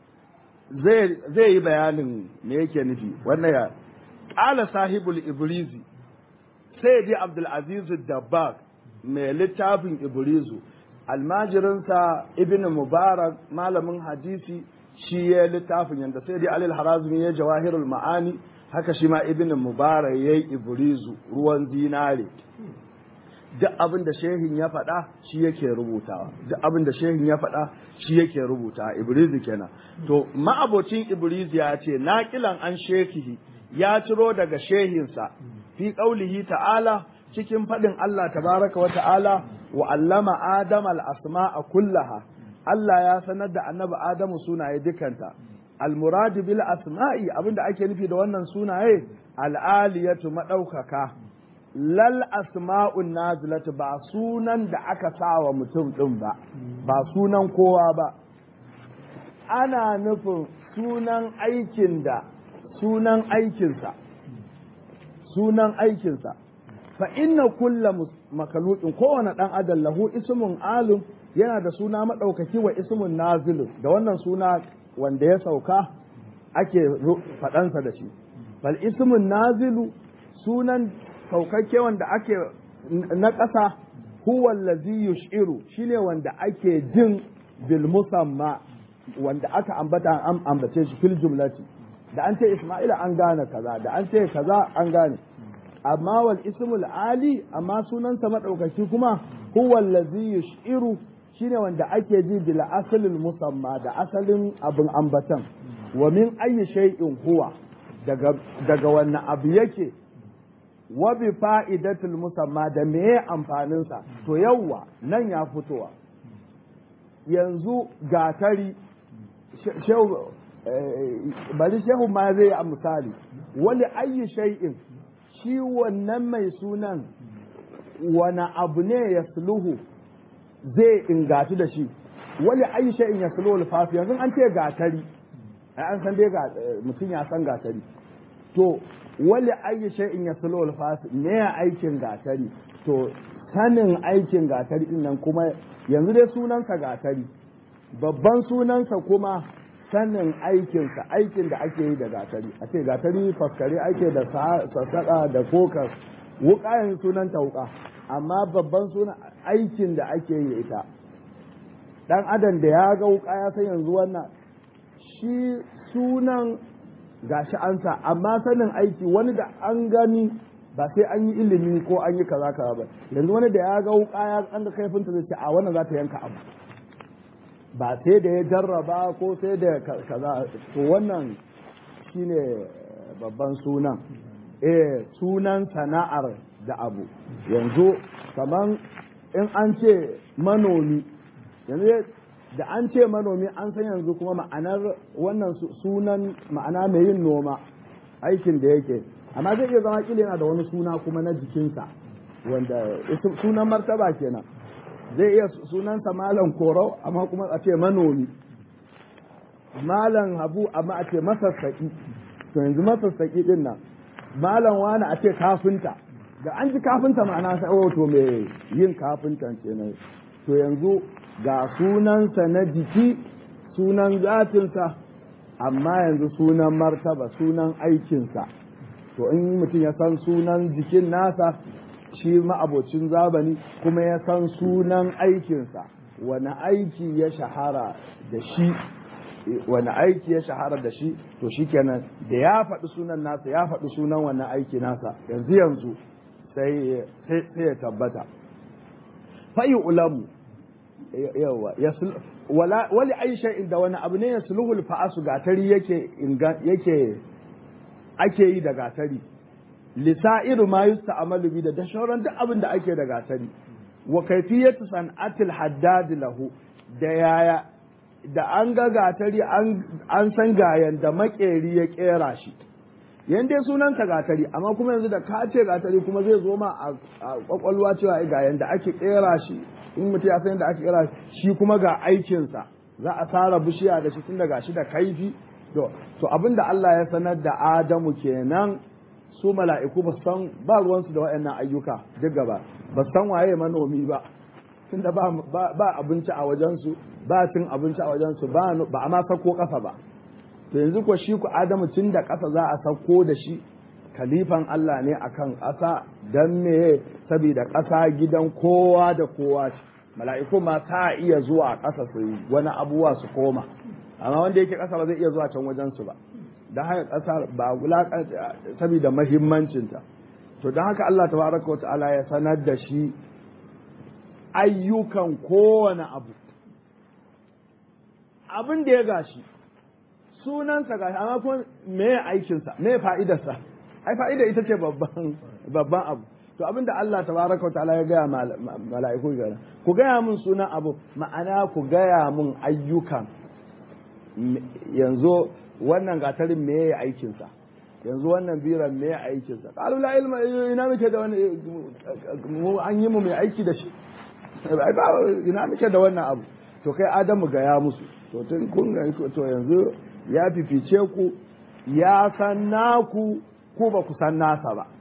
S1: Zai yi bayanin me yake nufi, wannan ya ƙala sahibul ibrizi, sai dai Abdulaziz Dabbag mai littafin Ibrizu, almajirinsa Ibn Mubarak malamin hadisi shi ya littafin yanda sai dai alil harazmi ya jawahirul ma'ani haka shi ma ibn mubarak yayi ibrizu ruwan zinare duk abin da shehin ya faɗa shi yake rubutawa duk abin da shehin ya faɗa shi yake rubuta ibrizu kenan to ma'abocin ibrizu ya ce naqilan an shekihi ya ciro daga shehinsa fi qaulihi ta'ala cikin faɗin Allah tabaraka wa ta'ala wa allama adam al-asma'a kullaha Allah ya sanar da annabi Adamu sunaye dukanta al-murad bil asma'i abinda ake nufi da wannan sunaye al-aliyatu madaukaka lal asma'un nazilatu ba sunan da aka sawa mutum din ba ba sunan kowa ba ana nufin sunan aikin da sunan aikinsa sunan aikinsa fa inna kulla makalukin kowane dan adam lahu ismun alum yana da suna madaukaki wa ismun nazilun da wannan suna wanda ya sauka ake faɗansa da shi bal ismun nazilu sunan saukakke wanda ake na ƙasa huwa allazi yush'iru shine wanda ake jin bil musamma wanda aka ambata an ambace shi fil jumlati da an ce isma'ila an gane kaza da an ce kaza an gane amma wal ismul ali amma sunansa madaukaki kuma huwa allazi yush'iru shine wanda ake ji bil asalin musamma da asalin abin ambatan wa min ayyi shay'in huwa daga daga wannan abu yake wa bi fa'idatul musamma da meye amfanin sa to yawwa nan ya fitowa yanzu gatari shehu bari shehu ma zai yi misali wali ayyi shay'in shi wannan mai sunan wani abu ne ya suluhu zai ingatu da shi wali ayi shay'in ya suluhu alfafi yanzu an ce gatari ai an san dai ga mutum ya san gatari to wali ayi shay'in ya suluhu alfafi ne ya aikin gatari to sanin aikin gatari din nan kuma yanzu dai sunansa gatari babban sunansa kuma sanin aikinsa aikin da ake yi da gatari a ce gatari faskare ake da sassaƙa da kokar wuƙa yanzu sunanta wuƙa amma babban sunan aikin da ake yi ita ɗan adam da ya ga wuƙa ya san yanzu wannan shi sunan gashi an sa amma sanin aiki wani da an gani ba sai an yi ilimi ko an yi kaza kaza ba yanzu wani da ya ga wuƙa ya an ga kaifinta zai ce a wannan za ta yanka abu ba sai da ya jarraba ko sai da kaza to wannan shine babban sunan eh sunan sana'ar da abu yanzu kaman in an ce manomi yanzu da an ce manomi an san yanzu kuma ma'anar wannan sunan ma'ana mai yin noma aikin da yake amma zai iya zama kila yana da wani suna kuma na jikinsa wanda sunan martaba kenan zai iya sunansa malam korau amma kuma a ce manomi malam habu amma a ce masassaƙi to yanzu masassaƙi din nan malam wani a ce kafinta da an ji kafinta ma'ana sai oh to me yin kafintan kenan to yanzu ga sunansa na jiki sunan zatinsa amma yanzu sunan martaba sunan aikinsa to in mutum ya san sunan jikin nasa shi ma'abocin zabani kuma ya san sunan aikinsa wani aiki ya shahara da shi wani aiki ya shahara da shi to shi kenan da ya faɗi sunan nasa ya faɗi sunan wannan aiki nasa yanzu yanzu sai ya tabbata fayi ulamu yawa wali aisha inda wani abu ne ya sulhul fa'asu gatari yake yake ake yi da gatari lisa'iru ma yusta'malu bi da shauran duk abin da ake da gatari wa kayfiyatu san'atil haddad lahu da yaya da an ga gatari an san gayan da makeri ya kera shi yan dai sunansa gatari amma kuma yanzu da ka ce gatari kuma zai zo ma a kwakwalwa cewa ga yanda ake kera shi in mutum ya san da ake kera shi kuma ga aikinsa za a tsara bishiya da shi tun daga shi da kaifi to abin da Allah ya sanar da Adamu kenan su mala'iku ba san ba ruwansu da waɗannan ayyuka duk gaba ba san waye manomi ba tunda ba ba abinci a wajensu ba cin abinci a wajensu ba ba a ma sako ƙasa ba to yanzu ko shi ku Adamu tun da ƙasa za a sako da shi kalifan Allah ne akan ƙasa dan me saboda ƙasa gidan kowa da kowa ce mala'iku ma ta iya zuwa ƙasa su wani abuwa su koma amma wanda yake ƙasa ba zai iya zuwa can wajen su ba don haka ƙasa ba wulaƙanta saboda mahimmancinta to don haka Allah tabaraka wa ta'ala ya sanar da shi ayyukan kowane abu abin da ya gashi sunansa gashi amma kuma me aikinsa me fa'idarsa ai fa'ida ita ce babban babban abu to abin da Allah tabaraka wa ta'ala ya gaya mala'iku ga ku gaya mun sunan abu ma'ana ku gaya mun ayyukan yanzu wannan gatarin me ya aikinsa yanzu wannan biran me ya aikinsa qalu la ilma ina muke da wani mu an yi mu mai aiki da shi ina muke da wannan abu to kai adamu gaya musu to tun kun ga to yanzu ya fifice ku ya san naku ku ba ku san nasa ba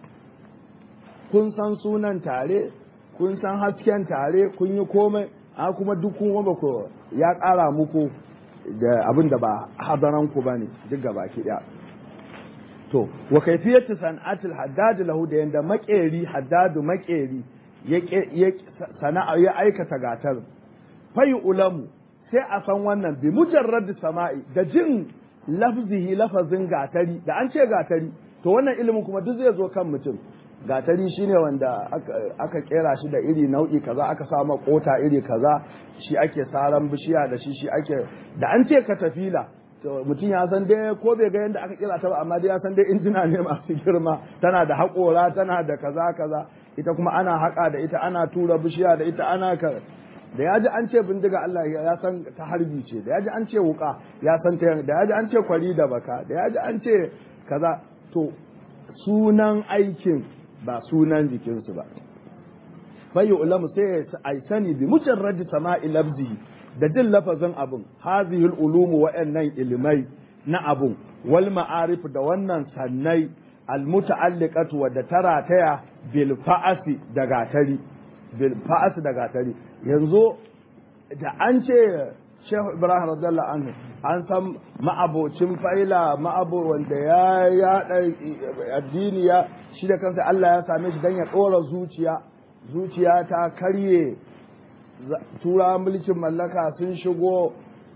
S1: kun san sunan tare kun san hasken tare kun yi komai a kuma duk kun ba ku ya ƙara muku da abin da ba hadaran ku bane duk gaba ki daya to wa kayfiyatu san'atil haddad lahu da yanda makeri haddadu makeri ya sana'a ya aikata gatar fayi ulamu sai a san wannan bi mujarrad sama'i da jin lafzihi lafazin gatari da an ce gatari to wannan ilimin kuma duk zai zo kan mutum gatari shine wanda aka kera shi da iri nau'i kaza aka sama kota iri kaza shi ake saran bishiya da shi shi ake da an ce katafila to mutum ya san dai ko bai ga yadda aka kira ta ba amma dai ya san dai injina ne masu girma tana da haƙora tana da kaza kaza ita kuma ana haƙa da ita ana tura bishiya da ita ana ka da ya ji an ce bindiga Allah ya san ta harbi ce da ya ji an ce wuka ya san ta da ya ji an ce kwari da baka da ya ji an ce kaza to sunan aikin ba sunan jikinsu ba fayi ulamu sai ya sani bi mujarradi sama'i labzihi da jin lafazin abun hazihul ulumu wa'annan ilimai na abun wal ma'arif da wannan sannai al muta'alliqatu wa da tarataya bil fa'asi da gatari bil fa'asi da gatari yanzu da an ce Shehu Ibrahim radiyallahu anhu an san ma'abocin faila ma'abo wanda ya yaɗa addini ya shi da kansa Allah ya same shi dan ya ɗora zuciya zuciya ta karye tura mulkin mallaka sun shigo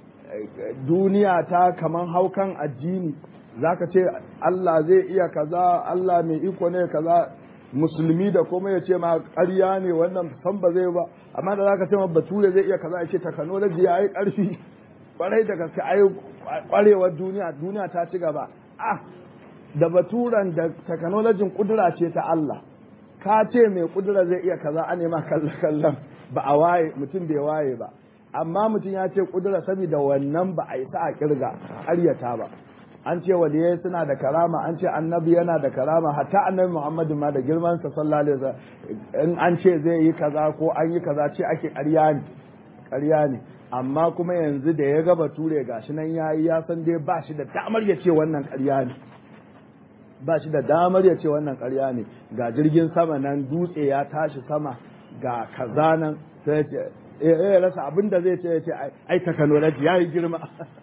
S1: duniya ta kaman haukan addini zaka ce Allah zai iya kaza Allah mai iko ne kaza musulmi da kuma ya ce ma ƙarya ne wannan san ba zai ba amma da zaka ce ma bature zai iya kaza ya ce technology ya yi ƙarfi kwarai da gaske ai kwarewar duniya duniya ta ci gaba ah da baturan da technology kudura ce ta Allah ka ce mai kudura zai iya kaza a nema kallon ba a waye mutum bai waye ba amma mutum ya ce kudura saboda wannan ba a yi sa a kirga ƙaryata ba an ce waliyai suna da karama an ce annabi yana da karama hatta annabi muhammadu ma da girman sa sallallahu alaihi wasallam in an ce zai yi kaza ko an yi kaza ce ake ƙarya ne ƙarya ne amma kuma yanzu da ya ga bature gashi nan yayi ya san dai ba shi da damar ya ce wannan ƙarya ne ba shi da damar ya ce wannan ƙarya ne ga jirgin sama nan dutse ya tashi sama ga kaza nan sai ce eh rasa abin da zai ce ya ce ai technology yayi girma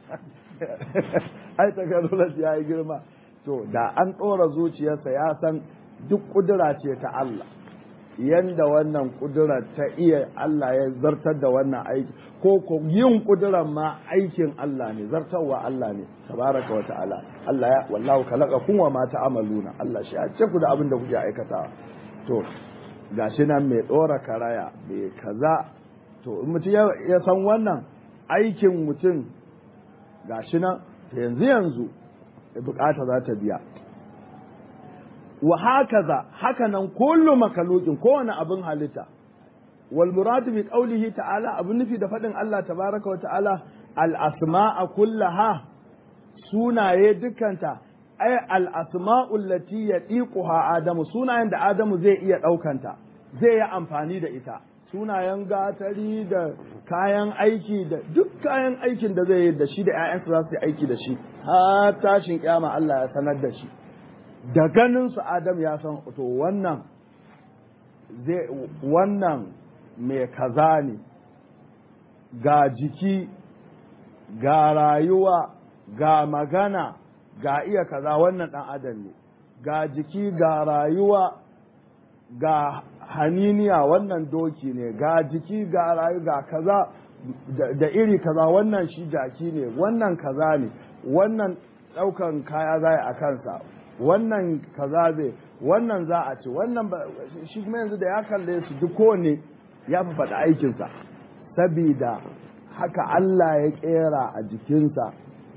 S1: ai technology yayi girma to da an ɗora zuciyarsa ya san duk kudura ce ta Allah yanda wannan kudura ta iya Allah ya zartar da wannan aiki ko ko yin kuduran ma aikin Allah ne zartarwa Allah ne tabaraka wa ta'ala Allah ya wallahu khalaqakum wa ma ta'maluna Allah shi ya ce ku da abin da kuke aikatawa to gashi nan mai dora karaya mai kaza to in mutum ya san wannan aikin mutum gashi nan yanzu yanzu bukata za ta biya wa hakaza haka nan kullu makalukin kowane abin halitta wal muradu bi qawlihi ta'ala abin nufi da fadin Allah tabaraka wa ta'ala al asma'a kullaha sunaye dukkanta ay al asma'u allati yadiquha adamu sunayen da adamu zai iya daukanta zai yi amfani da ita sunayen gatari da kayan aiki da duk kayan aikin da zai yi da shi da 'ya'yansa za su yi aiki da shi har tashin kyama Allah ya sanar da shi da ganin su Adam ya san to wannan zai wannan mai kaza ne ga jiki ga rayuwa ga magana ga iya kaza wannan dan adam ne ga jiki ga rayuwa ga haniniya wannan doki ne ga jiki ga rayu ga kaza da iri kaza wannan shi jaki ne wannan kaza ne wannan ɗaukan kaya za a kansa wannan kaza zai wannan za a ci wannan shi kuma yanzu da ya kalle su duk kowanne ya fi faɗi aikinsa sabida haka Allah ya ƙera a jikinsa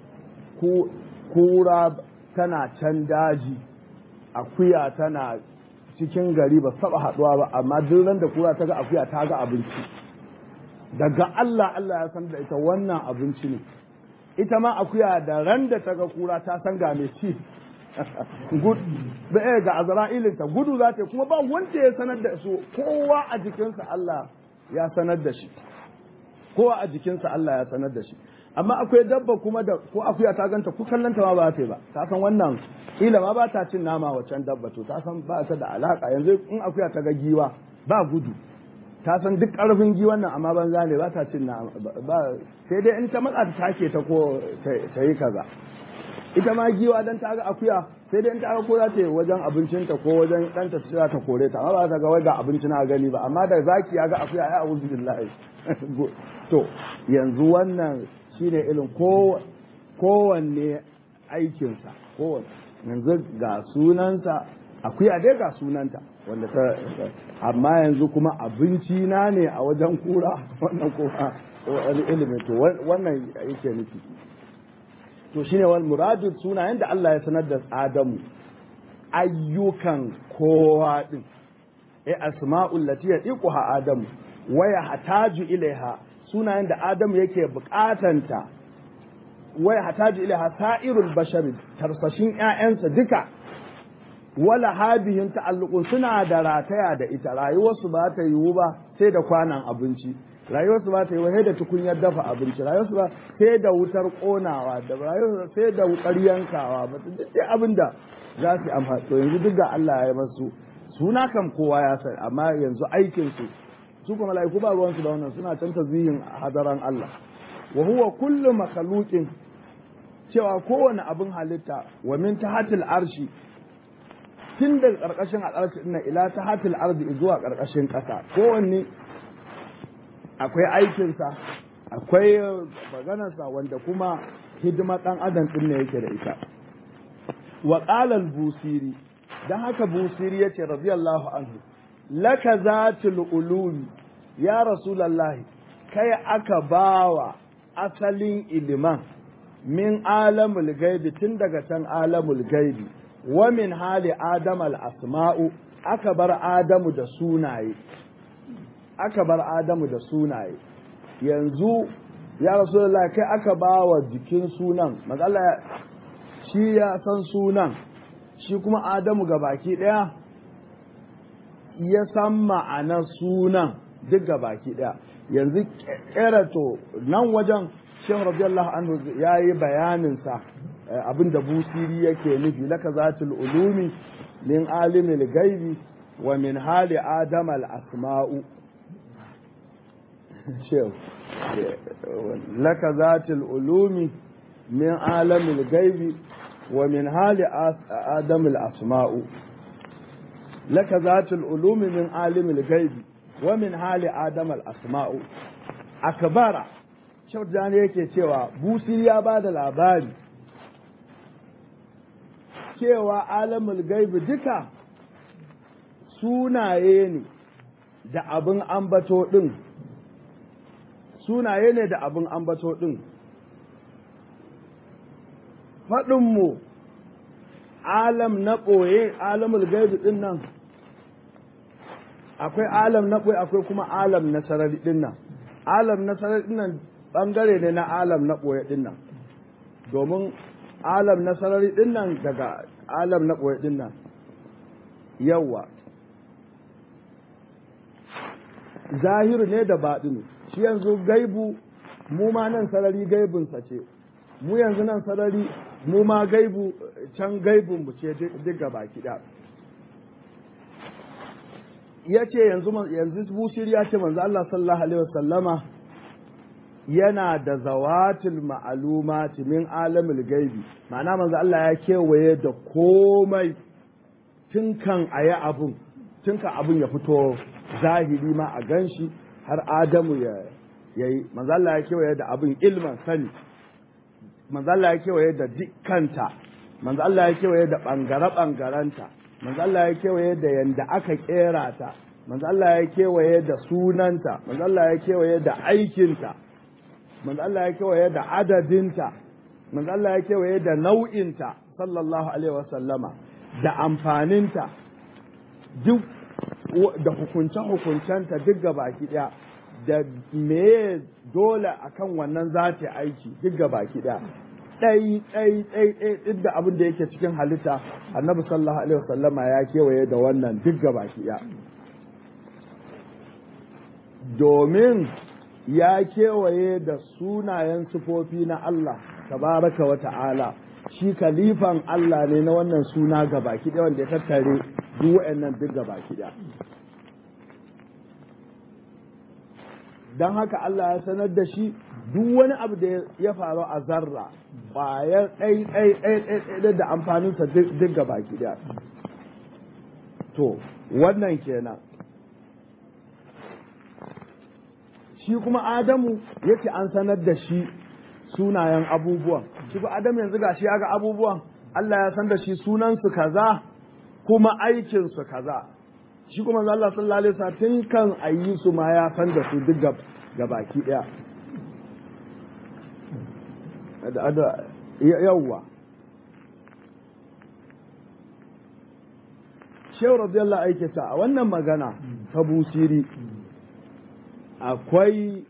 S1: kura tana can daji akuya tana cikin gari ba saba haɗuwa ba amma duk ran da kura ta ga akuya ta ga abinci daga Allah Allah ya san da ita wannan abinci ne ita ma akuya da ran da ta ga kura ta san ga mai ci ga azra'ilinta gudu za ta kuma ba wanda ya sanar da su kowa a jikinsa Allah ya sanar da shi kowa a jikinsa Allah ya sanar da shi amma akwai dabba kuma da ko akuya ta ganta ko kallanta ma ba ta yi ba ta san wannan kila ma ba ta cin nama wacan dabba to ta san ba ta da alaka yanzu in akuya ta ga giwa ba gudu ta san duk karfin giwan nan amma banza ne ba ta cin nama ba sai dai in ta matsa ta take ta ko ta yi kaza ita ma giwa dan ta ga akuya sai dai in ta ga ko za ta yi wajen abincinta ko wajen ɗanta ta ta kore ta amma ba ta ga wai ga abinci na gani ba amma da zaki ya ga akuya ya a'udhu billahi to yanzu wannan shine irin kowanne aikinsa kowanne yanzu ga sunansa akuya dai ga sunanta wanda ta amma yanzu kuma abinci na ne a wajen kura wannan kuma wani ilimin to wannan yake nufi to shine wal muradu sunayen da Allah ya sanar da Adamu ayyukan kowa din eh asma'ul lati yadiquha Adamu waya hataju ilaiha sunayen da Adamu yake bukatanta waya hataju ilaiha sa'irul bashari tarsashin ƴaƴansa duka wala habihin ta'alluqun suna da rataya da ita rayuwarsu ba ta yiwu ba sai da kwanan abinci rayuwarsu ba ta yiwu sai da tukunyar dafa abinci rayuwarsu ba sai da wutar konawa da rayuwarsu sai da wutar yankawa ba duk dai abin da za su amfani to yanzu duk ga Allah ya yi masu suna kam kowa ya sani amma yanzu aikin su su kuma mala'iku ba ruwansu da wannan suna can tazihin hadaran Allah wa huwa kullu makhluqin cewa kowane abin halitta wa min tahatil arshi tun daga ƙarƙashin al'arshi ina ila ta hatil arzi zuwa ƙarƙashin ƙasa kowanne akwai aikinsa akwai maganarsa wanda kuma hidima ɗan adam ɗin ne yake da ita wa ƙalal busiri don haka busiri ya ce radiyallahu anhu laka zatil ulumi ya rasulallahi kai aka bawa asalin iliman min alamul gaibi tun daga can alamul gaibi wa min hali adam asma'u aka bar adamu da sunaye aka bar adamu da sunaye yanzu ya rasulullah kai aka ba wa jikin sunan matsala shi ya san sunan shi kuma adamu ga baki daya ya san ma'anar sunan duk ga baki daya yanzu kerato nan wajen shehu radiyallahu anhu ya yi bayaninsa abin da busiri yake nufi laka zatul ulumi min alimil gaibi wa min hali adam al asma'u shehu laka zatul ulumi min alamil gaibi wa min hali adam al asma'u laka zatul ulumi min alimil gaibi wa min hali adam al asma'u akbara shehu yake cewa busiri ya ba da labari cewa alamul gaibi duka sunaye ne da abin ambato ɗin sunaye ne da abin ambato ɗin faɗinmu alam na ɓoye alamul gaibi ɗin nan akwai alam na ɓoye akwai kuma alam na sarari ɗin nan alam na sarari ɗin nan ɓangare ne na alam na ɓoye ɗin nan domin alam na sarari din nan daga alam na ɓoye din nan yawa zahiru ne da baɗinu shi yanzu gaibu mu ma nan sarari gaibinsa ce mu yanzu nan sarari mu ma gaibu can gaibin mu ce duk gaba kiɗa ya ce yanzu yanzu bushir ya ce manzo Allah sallallahu alaihi wasallama yana da zawatul ma'alumati min alamul gaibi ma'ana manzo Allah ya kewaye da komai tun kan a yi abun tun kan abun ya fito zahiri ma a ganshi har adamu ya yayi manzo Allah ya kewaye da abin ilman sani manzo Allah ya kewaye da dukkanta manzo Allah ya kewaye da bangare bangaranta manzo Allah ya kewaye da yanda aka kera ta manzo Allah ya kewaye da sunanta manzo Allah ya kewaye da aikinta manzo Allah ya kewaye da adadinta manzo Allah ya kewaye da nau'inta sallallahu alaihi wasallama da amfaninta duk da hukunce-hukuncenta duk baki daya da me dole akan wannan za ta aiki duk baki daya ɗai ɗai ɗai ɗai duk da abin da yake cikin halitta annabi sallallahu alaihi wasallama ya kewaye da wannan duk baki daya domin ya kewaye da sunayen sufofi na Allah tabaraka wa ta'ala shi kalifan Allah ne na wannan suna gabaki ɗaya wanda ya tattare duk wa'annan duk gabaki ɗaya don haka Allah ya sanar da shi duk wani abu da ya faru a zarra ƙwayar ɗai ɗai ɗai ɗai da amfaninsa duk gabaki ɗaya to wannan kenan shi kuma Adamu yake an sanar da shi sunayen abubuwan shi kuma Adamu yanzu ga shi ya ga abubuwan Allah ya san da shi sunansu kaza kuma aikinsu kaza shi kuma Allah sallallahu alaihi wasallam tun kan ayi su ma ya san da su duk ga baki daya yawwa Shehu radiyallahu aikata a wannan magana ta busiri akwai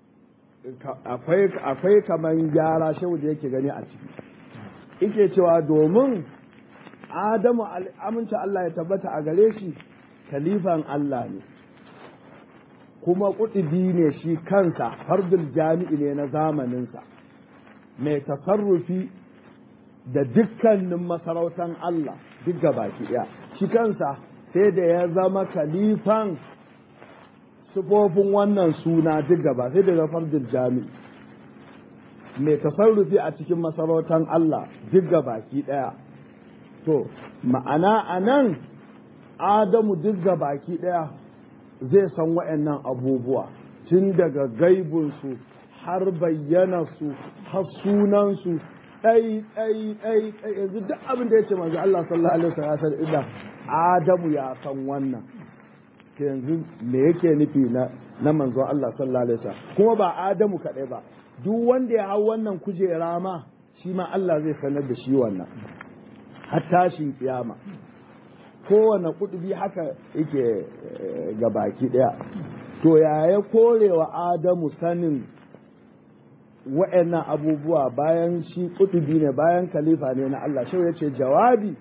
S1: akwai kaman gyara shehu da yake gani a ciki ike cewa domin adamu amince Allah ya tabbata a gare shi kalifan Allah ne kuma kuɗi ne shi kansa fardul jami'i ne na zamaninsa mai tasarrufi da dukkanin masarautan Allah duk baki ɗaya shi kansa sai da ya zama kalifan sufofin wannan suna duk gaba sai daga fardin jami'i mai tasarrufi a cikin masarautar Allah duk baki ɗaya to ma'ana a nan adamu duk baki ɗaya zai san wa'annan abubuwa tun daga gaibinsu har bayyanarsu har sunansu ɗai ɗai ɗai ɗai yanzu duk abin da ya ce manzo Allah sallallahu alaihi wasallam ya Adamu ya san wannan yanzu me yake nufi na na manzo Allah sallallahu alaihi wasallam kuma ba Adamu kaɗai ba duk wanda ya hau wannan kujera ma shi ma Allah zai sanar da shi wannan har tashin kiyama kowane kudubi haka yake ga baki ɗaya to yaya korewa Adamu sanin wa'annan abubuwa bayan shi kutubi ne bayan khalifa ne na Allah shau ya ce jawabi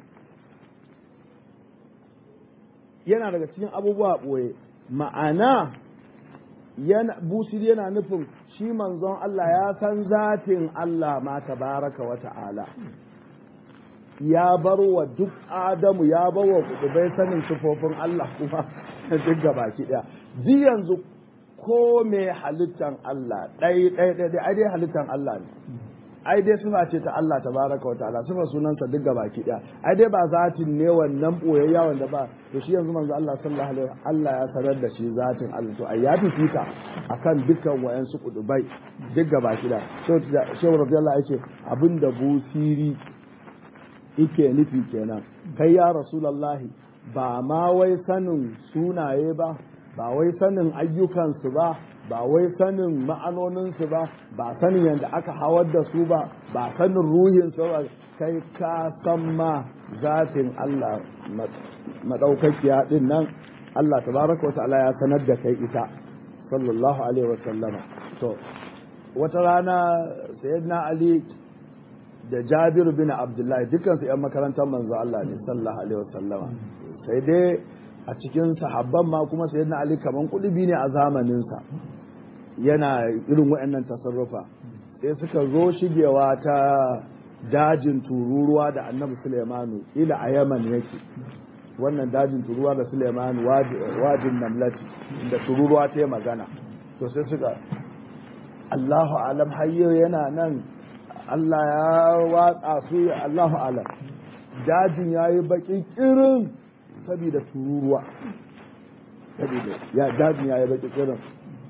S1: yana daga cikin abubuwa ɓoye ma'ana yana busiri yana nufin shi manzon Allah ya san zatin Allah ma tabaraka wa ta'ala ya bar wa duk adamu ya bar wa kutubai sanin sufofin Allah kuma duk gabaki ɗaya ji yanzu ko me halittan Allah ɗai ɗai ɗai ai dai halittan Allah ne ai dai sifa ce ta Allah tabaraka wa ta'ala sifa sunansa duk baki ɗaya ai dai ba zatin ne wannan boyayya wanda ba to shi yanzu manzo Allah sallallahu alaihi Allah ya sanar da shi zatin Allah to ai ya fifita akan dukkan wayansu kudubai duk baki ɗaya shehu radiyallahu yake abinda busiri yake nufi kenan kai ya rasulullahi ba ma wai sanin sunaye ba ba wai sanin ayyukansu ba ba wai sanin ma'anoninsu ba ba sanin yadda aka hawar da su ba ba sanin ruhinsu ba kai ka san ma zatin Allah madaukakiya din nan Allah tabaraka wata'ala ya sanar da kai ita sallallahu alaihi wa sallama to wata rana sayyidina Ali da Jabir bin Abdullahi dukkan su yan makarantar manzo Allah ne sallallahu alaihi wa sallama sai dai a cikin sahabban ma kuma sayyidina Ali kaman kudubi ne a zamaninsa yana irin waɗannan tasarrufa sai suka zo shigewa ta dajin tururuwa da annabi Sulaimanu ila a Yaman yake wannan dajin tururuwa da Sulaimanu wajin namlati da tururuwa ta yi magana to sai suka Allahu alam hayyo yana nan Allah ya watsa su Allahu alam dajin yayi baki kirin saboda tururuwa saboda ya dajin ya yi baki kirin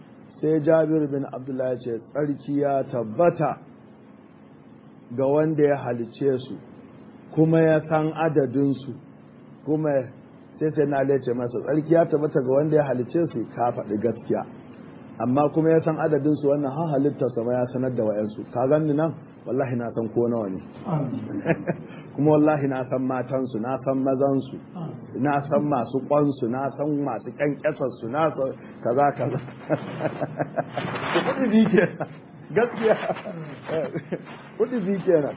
S1: sai jabir bin abdullahi ce tsarki ya tabbata ga wanda ya halice su kuma ya san adadinsu kuma sai sai na ce masa tsarki ya tabbata ga wanda ya halice su ka faɗi gaskiya amma kuma ya san adadinsu wannan ha halitta sama ya sanar da wa'yansu ka ganni nan wallahi na san ko nawa ne kuma wallahi na san matansu na san mazansu na san masu kwansu na san masu kyankyasarsu na san kaza kaza kudi bi ke gaskiya kudi bi ke nan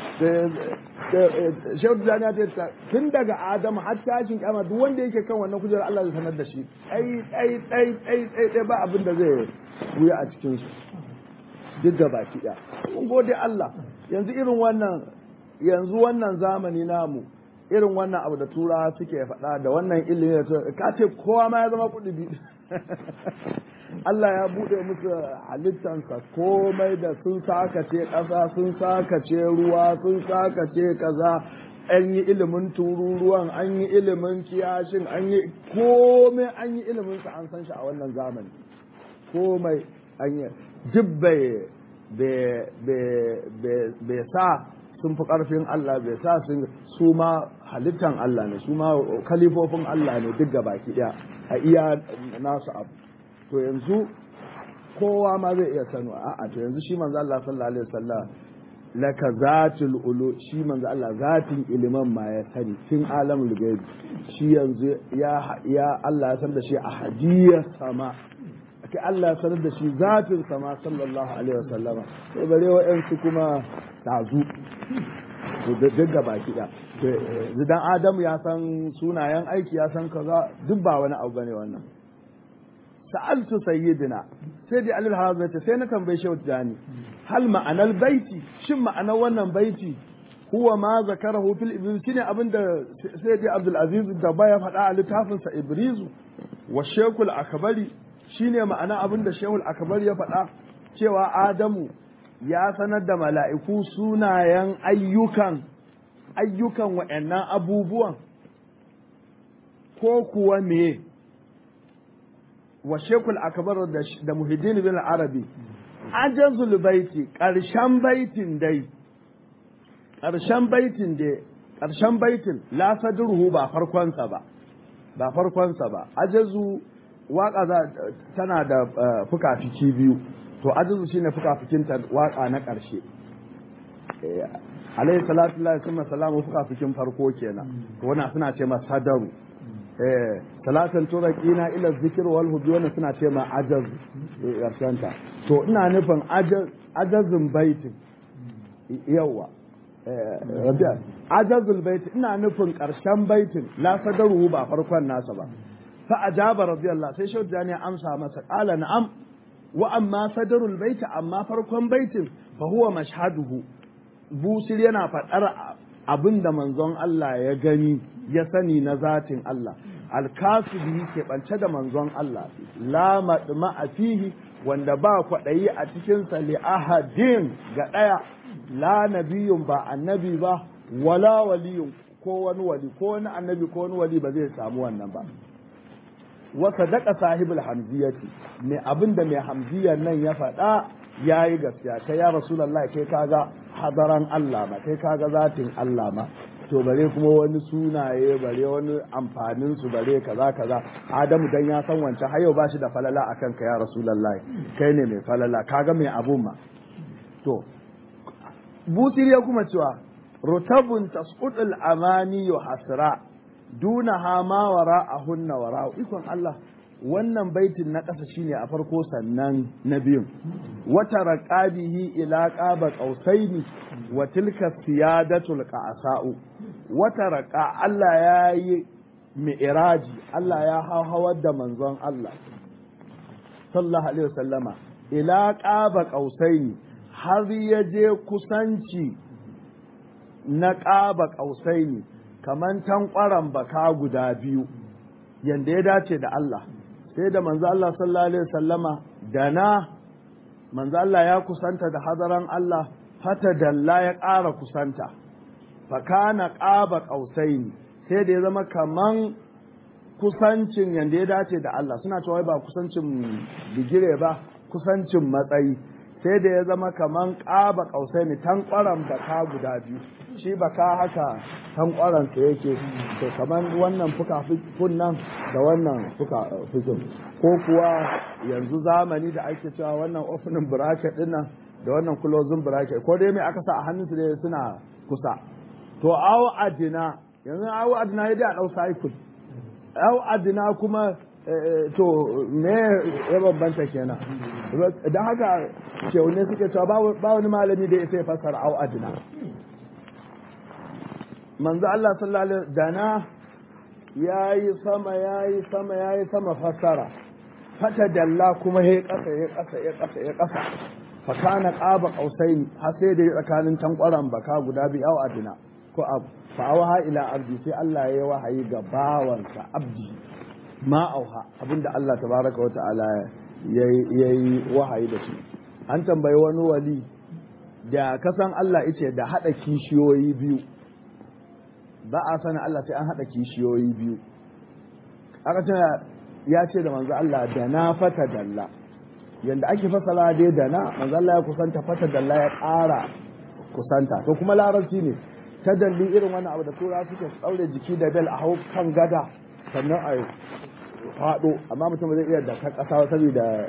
S1: shehu jani ta ta tun daga adamu har tashin kyama duk wanda yake kan wannan kujerar Allah zai sanar da shi ai ai ai ai ai ba abin da zai wuya a cikin su duk da baki ɗaya mun gode Allah yanzu irin wannan yanzu wannan zamani namu irin wannan abu da turawa suke faɗa da wannan ilimi da ka ce kowa ma ya zama kuɗi biyu Allah ya buɗe musu halittansa komai da sun sakace ƙasa sun sakace ruwa sun sakace kaza an yi ilimin tururuwan an yi ilimin kiyashin an yi komai an yi ilimin sa an san shi a wannan zamani komai an yi duk bai sa sun fi ƙarfin Allah bai sa sun su ma halittan Allah ne su ma kalifofin Allah ne duk baki ɗaya a iya nasu abu to yanzu kowa ma zai iya sanu a'a to yanzu shi manzo Allah sallallahu alaihi wasallam laka zatul ulu shi manzo Allah zatin iliman ma ya sani tun alamul gaibi shi yanzu ya ya Allah ya san da shi a hadiyar sama ake Allah ya sanar da shi zatin sama sallallahu alaihi wasallam sai bare wa'ansu kuma tazu to da daga baki da dan Adamu ya san sunayen aiki ya san kaza duk ba wani abu bane wannan sa'altu sayyidina sai dai alil hazata sai na tambaye shi jani hal ma'anar baiti shin ma'anar wannan baiti huwa ma zakarahu fil ibriz shine abinda sai dai abdul aziz da baya faɗa a littafin sa ibrizu wa shekul akbari shine ma'ana abinda shekul akbari ya faɗa cewa adamu ya sanar da mala'iku sunayen ayyukan ayyukan wa'annan abubuwan ko kuwa me wa shekul akbar da muhiddin bin arabi ajazul baiti ƙarshen baitin dai ƙarshen baitin dai ƙarshen baitin la sadruhu ba farkonsa ba ba farkonsa ba ajazu waka tana da fuka-fiki biyu to ajazu shine fuka-fikin ta waka na ƙarshe alayhi salatu lillahi summa salamu fuka-fikin farko kenan to wannan suna ce masa sadaru eh salatan turaqina ila zikr wal hudwana suna ce ma ajaz yarshanta to ina nufin ajazin baitin yawa rabia ajazul bait ina nufin karshen baitin la sadaru ba farkon nasa ba fa ajaba radiyallahu sai shehu jani amsa masa qala na'am wa amma sadarul bait amma farkon baitin fa huwa mashhaduhu busir yana faɗar abin da manzon Allah ya gani ya sani na zatin Allah alkasubi ke ɓance da manzon Allah la maɗuma a fihi wanda ba kwaɗayi a cikinsa li ahadin ga ɗaya la nabiyun ba annabi ba wala waliyun ko wani wali ko wani annabi ko wani wali ba zai samu wannan ba wa sadaqa sahibul hamziyati mai abinda mai hamziyar nan ya faɗa yayi gaskiya kai ya rasulullahi kai kaga hadaran Allah ma kai kaga zatin Allah ma to bare kuma wani sunaye bare wani amfanin su bare kaza kaza Adamu dan ya san wancan har yau bashi da falala akan ka ya rasulullahi kai ne mai falala kaga mai abun ma to busir ya kuma cewa rutabun tasqudul amani hasra duna ha ma wara a hunna wara ikon Allah wannan baitin na ƙasa shine a farko sannan na biyun wata raqabihi ila qaba qausaini wa tilka siyadatul qasa'u wata raqa Allah ya yi mi'raji Allah ya hawar da manzon Allah sallallahu alaihi wasallama ila qaba qausaini har ya je kusanci na qaba qausaini kaman tankwaran baka guda biyu yanda ya dace da Allah sai da manzo Allah sallallahu alaihi wasallama da na manzo Allah ya kusanta da hadaran Allah fata dalla ya ƙara kusanta fakana qaba qausaini sai da ya zama kaman kusancin yanda ya dace da Allah suna cewa ba kusancin bigire ba kusancin matsayi sai da ya zama kaman ƙaba ƙausai ne tankwaran baka guda biyu shi baka haka tankwaran sa yake to kaman wannan fuka nan da wannan fuka fikin ko kuwa yanzu zamani da ake cewa wannan opening bracket din nan da wannan closing bracket ko dai mai aka sa a hannunsu dai suna kusa to awo adina yanzu awo adina ya dai a ɗau cycle awo adina kuma to me ya bambanta kenan don haka ne suke cewa ba wani malami da ya sai fasara awo adina manzo Allah sallallahu alaihi dana yayi sama yayi sama yayi sama fasara fata dalla kuma ya kasa ya kasa ya kasa ya kasa fa kana qaba qausain har sai da tsakanin tankwaran baka guda biyu au adina ko abu fa auha ila abdi sai Allah ya wahayi ga bawansa abdi ma auha abinda Allah tabaraka wa ta'ala yayi wahayi da shi an tambayi wani wali da kasan Allah yace da hada kishiyoyi biyu ba a sani Allah sai an hada kishiyoyi biyu aka ce ya ce da manzo Allah da na fata dalla yanda ake fasala dai da na manzo Allah ya kusanta fata dalla ya ƙara kusanta to kuma larabci ne ta dalli irin wani abu da tura suke tsaure jiki da bel a hau kan gada sannan a faɗo amma mutum zai iya da ta ƙasa saboda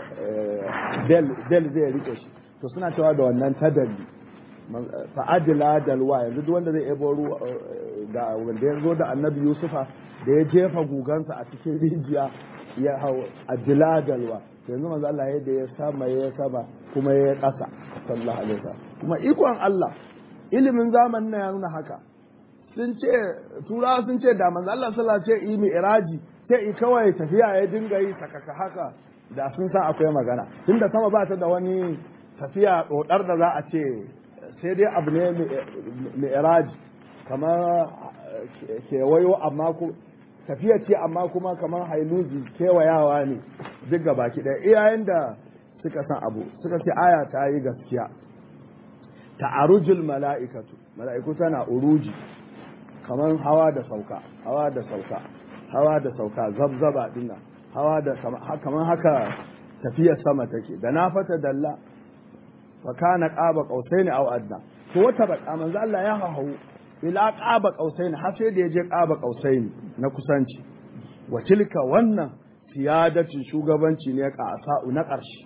S1: bel zai rike shi to suna cewa da wannan ta dalli fa'adila dalwa yanzu duk wanda zai ebo ruwa da wanda ya zo da annabi yusufa da ya jefa gugansa a cikin rijiya ya hau adila dalwa yanzu manzo Allah yadda ya sama ya sama kuma ya kasa sallallahu alaihi wasallam kuma ikon Allah ilimin zamanin na ya nuna haka sun ce turawa sun ce da manzo Allah sallallahu alaihi wasallam ce yi iraji sai i kawai tafiya ya dinga yi sakaka haka da sun san akwai magana tunda sama ba ta da wani tafiya dodar da za a ce sai dai abu ne mi'raji kamar kewayo amma ku tafiya ce amma kuma kamar hailuzi kewayawa ne duk ga baki ɗaya iyayen da suka san abu suka ce aya ta yi gaskiya ta'arujul mala'ikatu mala'iku tana uruji kamar hawa da sauka hawa da sauka hawa da sauka zabzaba dinnan hawa da kamar haka tafiyar sama take da na fata dalla fa kana qaba qausaini aw adna to wata baka manzo Allah ya hawo ila qaba qausaini har sai da yaje qaba qausaini na kusanci wa tilka wannan siyadatin shugabanci ne ka asa'u na ƙarshe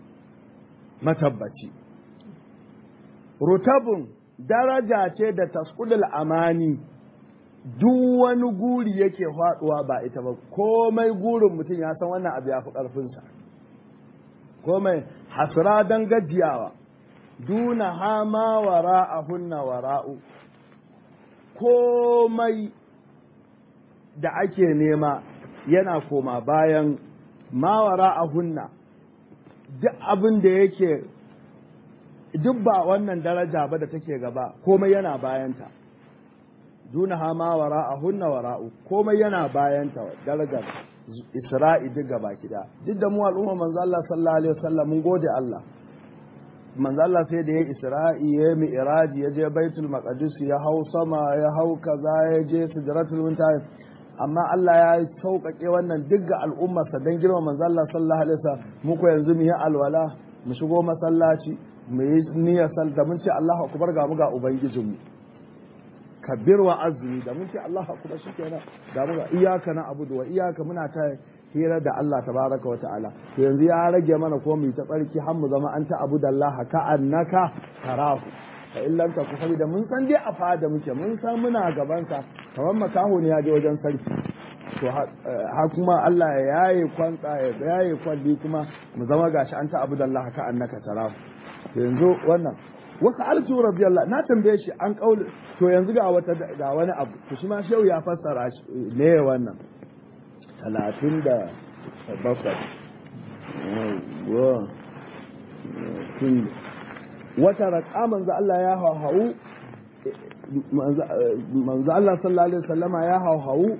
S1: matabbaci rutabun daraja ce da tasqudul amani duk wani guri yake faduwa ba ita ba komai gurin mutum ya san wannan abu ya fi ƙarfinsa komai hasra don gajiyawa duna hama wara a hunna wara'u komai da ake nema yana koma bayan mawara a hunna duk abin da yake duk ba wannan daraja ba da take gaba komai yana bayanta duna hama wara a hunna wara'u komai yana bayanta darajar isra'i duk gaba kida duk da mu al'umma manzo Allah sallallahu alaihi wasallam mun gode Allah manzo Allah sai da ya isra'i ya mi'raji ya je baitul maqdis ya hau sama ya hau kaza ya je sidratul muntaha amma Allah ya sauƙaƙe wannan duk ga al'ummarsa don girma manzo Allah sallallahu alaihi wasallam mu ko yanzu mu yi alwala mu shigo masallaci mu yi niyyar sal da mun ce Allahu akbar ga mu ga ubangijinmu kabbir wa azmi da mun ce Allahu akbar shikenan ga mu ga iyyaka na abudu wa iyyaka muna ta hira da Allah tabaraka wa ta'ala to yanzu ya rage mana ko mu ta tsarki har mu zama an ta abudallaha ka annaka tarahu fa in lam taku saboda mun san dai a fada muke mun san muna gaban sa kamar makaho ne ya je wajen sarki to ha kuma Allah ya yaye kwanta ya yaye kwalli kuma mu zama gashi an ta abudallaha ka annaka tarahu to yanzu wannan wasu alsu radiyallahu na tambaye shi an kauli to yanzu ga wata ga wani abu to shi ma shehu ya fassara shi ne wannan talatin da bakwai wata raƙa manzo Allah ya hauhau manzo Allah sallallahu alaihi wasallama ya hauhau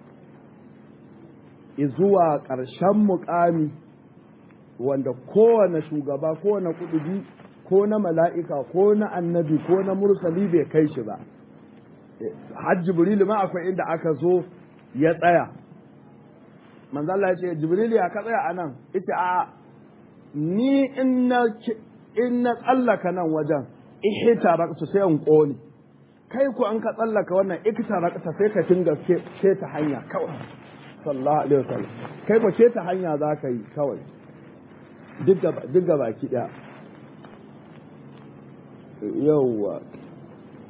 S1: zuwa ƙarshen muƙami wanda kowane shugaba kowane kudubi ko na mala'ika ko na annabi ko na mursali bai kai shi ba hajji jibrilu ma akwai inda aka zo ya tsaya manzo Allah ya ce jibril ya ka tsaya anan ita a ni in na in na tsallaka nan wajen ihita rakta sai in kone kai ku an ka tsallaka wannan ikita rakta sai ka tinga ke ta hanya kawai sallallahu alaihi wasallam kai ku ke ta hanya za ka yi kawai duk ga baki daya yawwa